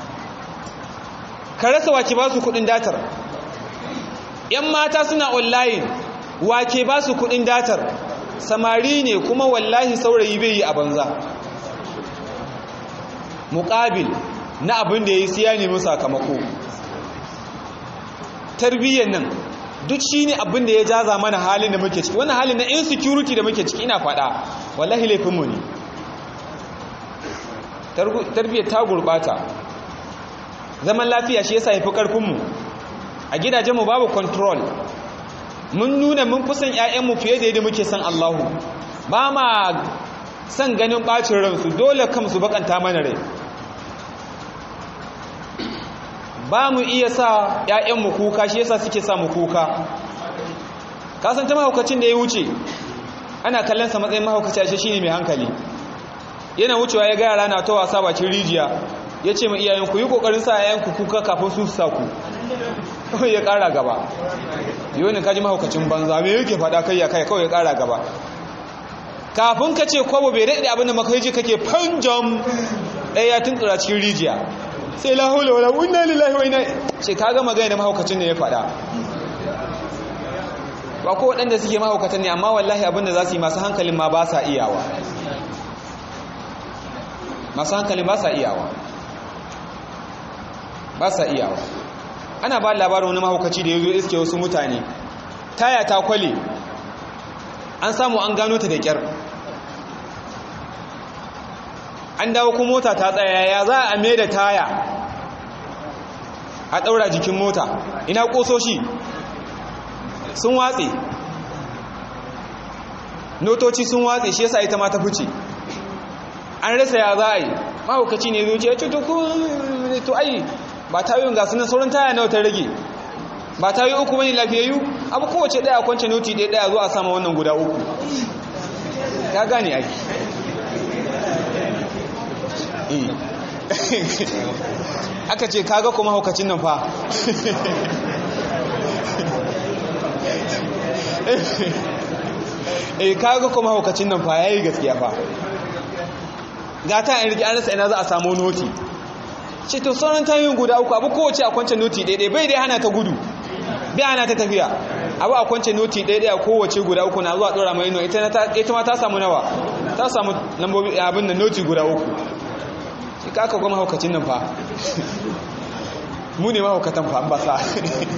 ka rasa wake ba su kudin datar yan mata suna online wake ba su kudin datar samari ne kuma wallahi saurayi bai yi a banza muƙabil na abin da ya yi siya nemi sakamako tarbiyyar nan duk shi ne abin da ya jaza mana halin da muke ciki wannan halin na insecurity da muke ciki ina faɗa wallahi laifinmu ne tarbiyyar ta gurɓata zaman lafiya shi yasa yafi ƙarfinmu a gidajenmu babu control mun nuna mun kusan 'ya'yanmu fiye da yadda muke san Allahu ba ma san ganin ɓacin ransu dole kamsu bakanta mana rai ba mu iya sa 'ya'yanmu kuka shi yasa suke sa mu kuka kasan ta mahaukacin da ya wuce ana kallon sa matsayin mahaukaci ashe shine mai hankali yana wucewa ya ga yara na ta wasa bakin rijiya ya ce ma iyayen ku yi kokarin sa yayan ku kuka kafin su sa ku kawai ya kara gaba yau ne kaji mahaukacin banza me yake fada kai ya kai kawai ya kara gaba kafin ka ce kwabo bai daɗe abin da makaiji kake fanjam ɗaya ya tuntura cikin rijiya sai la haula wala inna lillahi wa inna ce ka ga magana da mahaukacin ne ya fada ba ko waɗanda suke mahaukatan ne amma wallahi abin da za su yi masu hankalin ma ba sa iyawa masu hankali ba sa iyawa ba sa iyawa ana ba labarin wani mahaukaci da ya zo iske wasu mutane taya ta kwale an samu an gano ta da kyar an dawo kuma mota ta tsaya ya za a mai da taya a ɗaura jikin mota ina ƙososhi sun watse notoci sun watse shi yasa ita ma ta fice an rasa ya za a yi mahaukaci ne zuciya ya ce to ai ba tayoyin ga sunan sauran taya nawa ta rage ba tayoyi uku bane lafiyayyu abu kowace daya kwance noti ɗaya daya zuwa sama wannan guda uku ka gane ai aka ce kaga kuma haukacin nan fa eh kaga kuma haukacin nan fa yayi gaskiya fa ga ta in rike an rasa ina za a samu noti ce to sauran tayoyin guda uku abu kowace a kwance noti daidai bai dai hana ta gudu bai hana ta tafiya abu a kwance noti daidai a kowace guda uku na zuwa dora mai ino ita ma ta samu nawa ta samu lambobi abin da noti guda uku shi kaka goma haukacin nan fa mu ne mahaukatan fa ba sa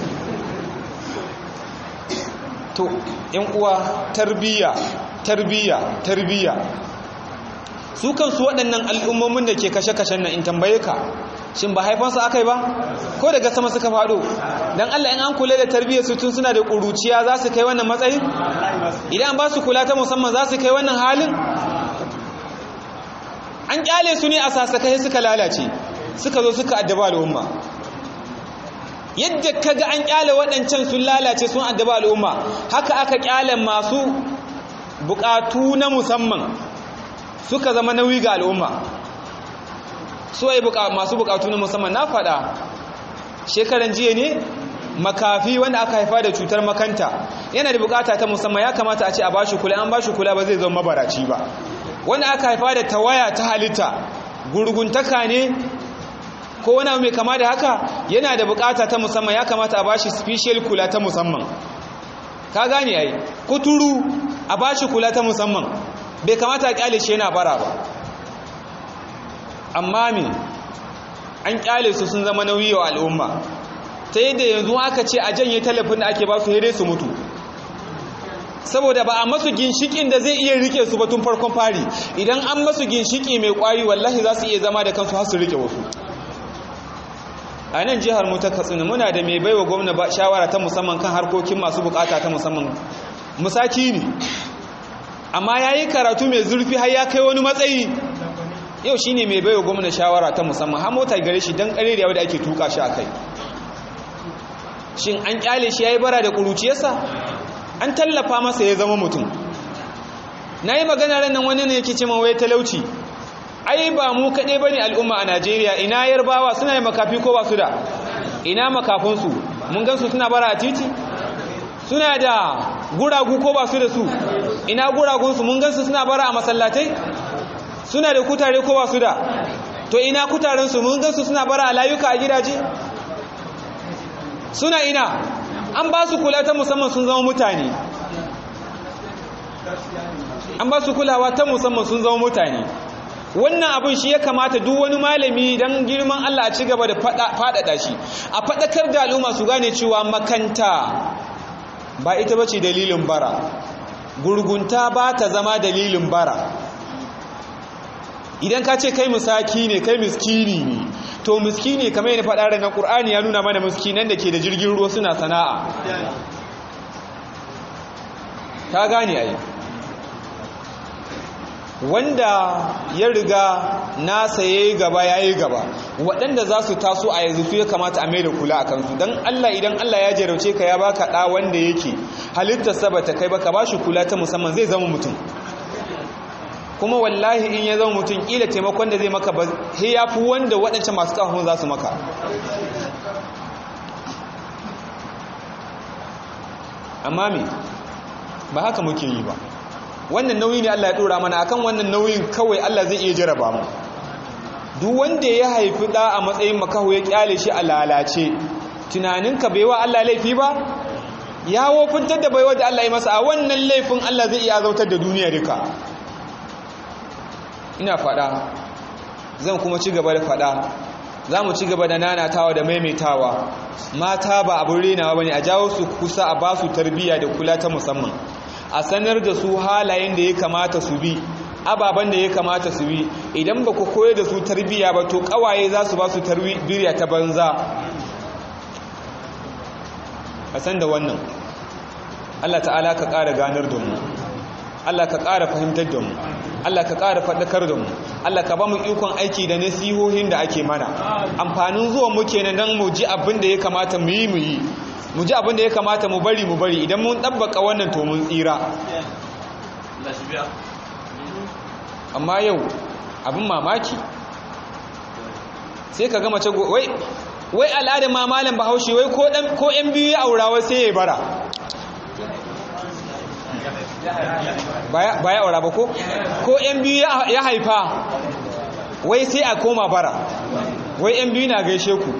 to yan uwa tarbiyya tarbiyya tarbiyya su kansu waɗannan al'ummomin da ke kashe-kashen nan in tambaye ka shin ba haifansu aka yi ba ko daga sama suka faɗo don allah in an kula da tarbiyyar su tun suna da ƙuruciya za su kai wannan matsayin idan ba su kula ta musamman za su kai wannan halin an ƙyale su ne a sasakai suka lalace suka zo suka addaba al'umma yadda ka ga an ƙyale waɗancan sun lalace sun addaba al'umma haka aka ƙyale masu buƙatu na musamman suka zama nauyi ga al'umma suwaye masu bukatu na musamman na faɗa shekaran jiya ne makafi wanda aka haifa da cutar makanta yana da bukata ta musamman ya kamata a ce a bashi kula an bashi kula ba zai zama mabaraci ba wanda aka haifa da tawaya ta halitta gurguntaka ne ko wani mai kama da haka yana da bukata ta musamman ya kamata a bashi special kula ta musamman ka gane ai kuturu a bashi kula ta musamman bai kamata a kyale shi yana bara ba amma me an kyale su sun zama nauyi wa al'umma ta yadda yanzu aka ce a janye talafin da ake ba su hede su mutu saboda ba a masu ginshikin da zai iya rike su batun farkon fari idan an masu ginshiki mai kwari wallahi za su iya zama da kansu har su rike wasu a nan jihar mu ta katsina muna da mai baiwa gwamna shawara ta musamman kan harkokin masu bukata ta musamman musaki ne amma ya yi karatu mai zurfi har ya kai wani matsayi yau shi ne mai baiwa gwamna shawara ta musamman har mota gare shi don kare da yau da ake tuka shi a kai shin an kyale shi ya yi bara da ƙuruciyarsa an tallafa masa ya zama mutum na yi magana ran nan wani ne yake ce wai talauci ai ba mu kaɗai ba ne al'umma a najeriya ina yarbawa suna yi makafi ko ba su da ina makafinsu mun gansu suna bara a titi suna da guragu ko ba su da su ina guragunsu mun gansu suna bara a masallatai suna da kutare ko ba su da to ina kutarensu mun gansu suna bara a layuka a gidaje suna ina an ba su kula ta musamman sun zama mutane an ba su kulawa ta musamman sun zama mutane wannan abin shi ya kamata duk wani malami don girman Allah a ci gaba da faɗaɗa shi a faɗakar da al'umma su gane cewa makanta ba ita ba ce dalilin bara gurgunta ba ta zama dalilin bara idan ka ce kai musaki ne kai miskini ne to miskini kamar yana faɗa ranar ƙur'ani ya nuna mana miskinan da ke da jirgin ruwa suna sana'a ta gane ai wanda ya riga nasa ya yi gaba ya yi gaba waɗanda za su taso a yanzu su ya kamata a mai da kula a kansu don allah idan allah ya jarauce ka ya baka ɗa wanda yake halittarsa ba ta kai ba ka ba shi kula ta musamman zai zama mutum kuma wallahi in ya zama mutum ƙila taimakon da zai maka ba he ya fi wanda waɗancan masu ƙahon za su maka amma me ba haka muke yi ba wannan nauyi ne Allah ya dora mana akan wannan nauyin kawai Allah zai iya jaraba mu duk wanda ya haifi da a matsayin makaho ya kyale shi a lalace tunaninka bai wa Allah laifi ba ya wofintar da baiwa da Allah ya masa a wannan laifin Allah zai iya azautar da duniya duka ina fada zan kuma ci gaba da fada za mu ci gaba da nanatawa da maimaitawa mata ba abin renawa ba ne a jawo su kusa a ba su tarbiyya da kula ta musamman a sanar da su halayen da ya kamata su bi ababen da ya kamata su bi idan ba ku koyar da su tarbiyya ba to kawaye za su ba su tarbiyya ta banza a san da wannan Allah ta'ala ka ƙara ganar da mu Allah ka ƙara fahimtar da mu Allah ka ƙara faɗakar da mu Allah ka ba mu ikon aiki da nasihohin da ake mana amfanin zuwa mu kenan don mu ji abin da ya kamata mu yi mu yi mu ji abin da ya kamata mu bari mu bari idan mun ɗabbaka wannan to mun tsira amma yau abin mamaki sai ka gama ce wai wai al'adar ma malam bahaushe wai ko yan biyu ya aura wai sai ya bara ba ya aura ba ko ko yan biyu ya haifa wai sai a koma bara wai yan biyu na gaishe ku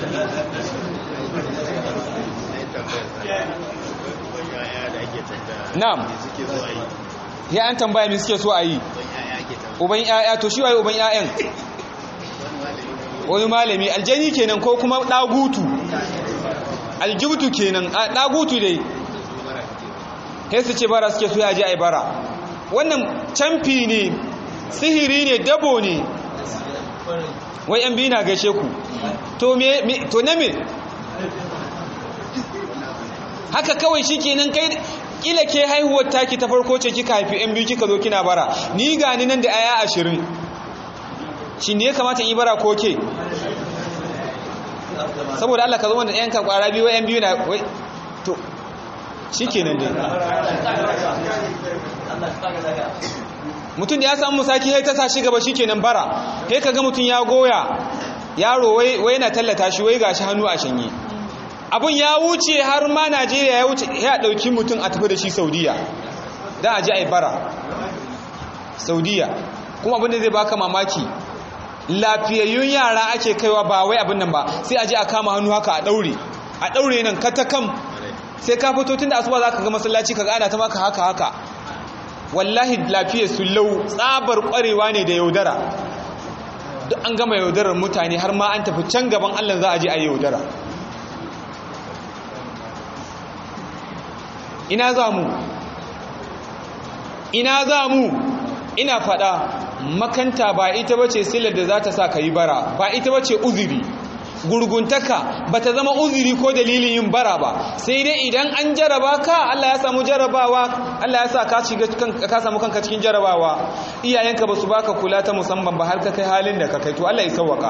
na'am ya an tambaya me suke so a yi uban yaya to shi waye uban yayan wani malami aljani kenan ko kuma dagutu aljibutu kenan dagutu dai sai su ce bara suke so ya je ai bara wannan camfi ne sihiri ne dabo ne wai yan biyu na gaishe ku to me to na me haka kawai shi kenan kai kila ke haihuwar taki ta farko ce kika haifi yan biyu kika zo kina bara ni gani nan da aya ashirin shi ne ya kamata yi bara ko ke saboda Allah ka zo wanda yan ka kwara biyu yan biyu na wai to shi kenan dai mutum da ya samu musaki sai ta sa shi gaba shikenan bara sai kaga mutum ya goya yaro wai wai yana tallata shi wai gashi hannu a shanye abun ya wuce har ma Najeriya ya wuce ya dauki mutum a tafi da shi Saudiya dan aje ai bara Saudiya kuma abin da zai baka mamaki lafiyayyun yara ake kaiwa ba wai abin nan ba sai aje a kama hannu haka a daure a daure nan katakam sai ka fito tunda asuba zaka ga masallaci kaga ana ta maka haka haka wallahi lafiyar su lau tsabar kwarewa ne da yaudara duk an gama yaudarar mutane har ma an tafi can gaban Allah za a je a yaudara ina za mu ina za mu ina fada makanta ba ita bace silar da za ta sa ka yi bara ba ita bace uzuri gurguntaka ba ta zama uzuri ko dalilin yin bara ba sai dai idan an jaraba ka Allah ya samu jarabawa Allah ya sa ka shiga ka samu kanka cikin jarabawa iyayenka ba su baka kula ta musamman ba har ka kai halin da ka kai to Allah ya sauwaka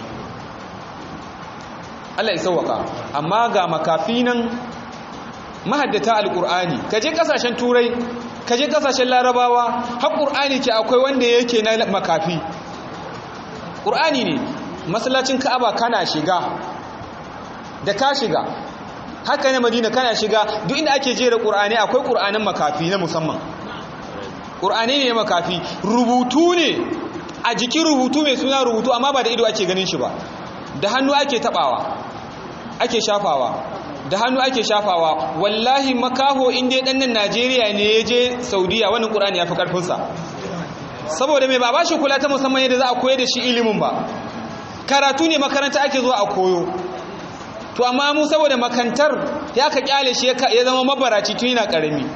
Allah ya sauwaka amma ga makafi nan mahaddata alqur'ani kaje kasashen turai kaje kasashen larabawa har qur'ani ke akwai wanda yake na makafi qur'ani ne masallacin ka'aba kana shiga da ka shiga haka ne madina kana shiga duk inda ake jera qur'ani akwai qur'anin makafi na musamman qur'ani ne makafi rubutu ne a jikin rubutu mai suna rubutu amma ba da ido ake ganin shi ba da hannu ake tabawa ake shafawa da hannu ake shafawa wallahi makaho inda dan nan Najeriya ne ya je Saudiya wannan qur'ani ya fi karfin sa saboda mai ba ba shi kula ta musamman yadda za a koyar da shi ilimin ba karatu ne makaranta ake zuwa a koyo to amma mu saboda makantar ya ka kyale shi ya zama mabaraci tun yana karami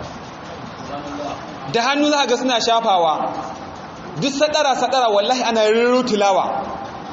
da hannu za ga suna shafawa duk sadara sadara wallahi ana riru tilawa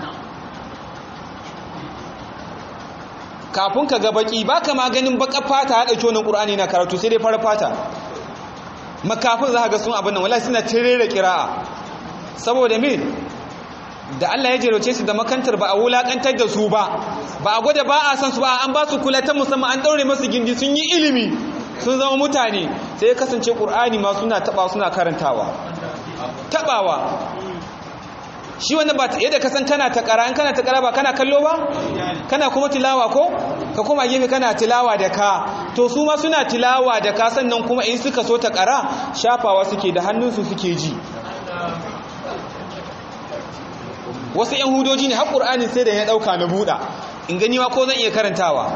kafin ka ga baki baka ma ganin baka fata haɗa conin ƙur'ani na karatu sai dai fara fata makafin za ga sun abin nan wallahi suna tirere kira'a saboda me da Allah ya jeroce su da makantar ba a wulakantar da su ba ba a gwada ba a san su ba an ba su kula ta musamman an daure masu gindi sun yi ilimi sun zama mutane sai ya kasance ƙur'ani ma suna taba suna karantawa tabawa shi wanda ba yadda ka san kana ta ƙara in kana ta ƙara ba kana kallo ba kana kuma tilawa ko ka kuma gefe kana tilawa da ka to su ma suna tilawa da ka sannan kuma in suka so ta ƙara shafawa suke da hannunsu suke ji wasu yan hudoji ne har ƙur'anin sai da ya ɗauka na buɗa in gani ma ko zan iya karantawa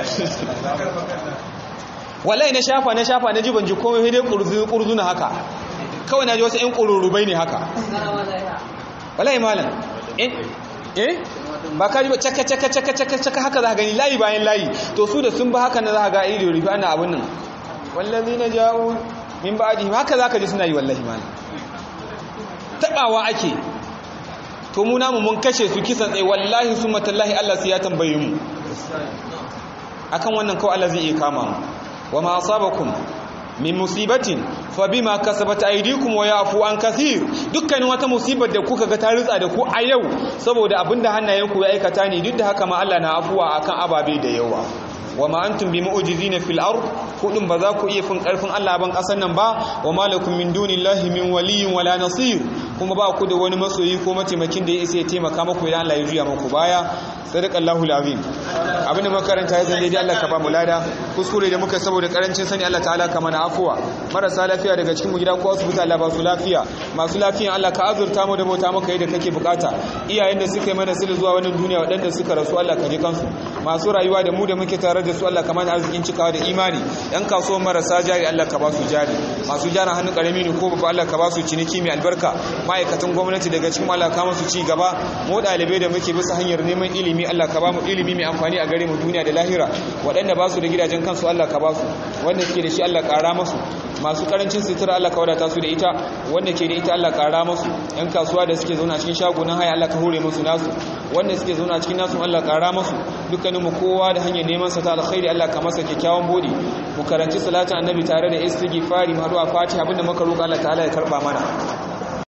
wallahi na shafa na shafa na ji ban ji komai dai ƙurzu na haka kawai na ji wasu yan ƙururubai ne haka wallahi malam eh ba ka ji ba caka caka caka caka caka haka za ka gani layi bayan layi to su da sun ba haka na za ka ga ido rufe ana abin nan wallazi na jawo min ba'dihim haka za ka ji suna yi wallahi malam tabawa ake to mu namu mun kashe su kisan tsaye wallahi su matallahi Allah sai ya tambaye mu akan wannan kawai Allah zai iya kama mu wa ma asabakum min musibatin fa bima kasabat aydikum wa yafu an kathir dukkanin wata musibar da kuka ga ta ritsa da ku a yau saboda abinda hannayenku ya aikata ne duk da haka ma Allah na afuwa akan ababe da yawa wa ma antum bi mu'jizina fil ard kudin ba za ku iya fin karfin Allah ban kasan nan ba wa malakum min dunillahi min waliyyin wala nasir kuma ba ku da wani masoyi ko mataimakin da ya isa ya taimaka muku idan Allah ya juya muku baya sadaqallahu alazim abinda makaranta ya zande dai Allah ka ba mu lada kuskure da muka saboda karancin sani Allah ta'ala ka mana afuwa marasa lafiya daga cikin mu gida ko asibiti Allah ba su lafiya masu lafiya Allah ka azurta mu da bauta maka yadda kake bukata iyayen da suka yi mana sirri zuwa wannan duniya waɗanda suka rasu Allah ka ji kansu masu rayuwa da mu da muke tare da su Allah ka mana arzikin cikawa da imani yan kasuwa marasa jari Allah ka ba su jari masu jaran hannu karami ne ko babba Allah ka ba su ciniki mai albarka ma'aikatan gwamnati daga cikin Allah ka musu ci gaba mu ɗalibai da muke bisa hanyar neman ilimi Allah ka ba mu ilimi mai amfani a gare mu duniya da lahira waɗanda ba su da gidajen kansu Allah ka ba su wanda suke da shi Allah ƙara masu masu karancin sutura Allah ka wadata su da ita wanda ke da ita Allah ƙara masu yan kasuwa da suke zauna cikin shagunan haya Allah ka hore musu nasu wanda suke zauna cikin nasu Allah ƙara masu dukkaninmu kowa da hanyar neman sa ta alkhairi Allah ka masa kyakkyawan bodi mu karanci salatin annabi tare da istighfari mu haɗu a fatiha abinda muka roƙa Allah ta'ala ya karba mana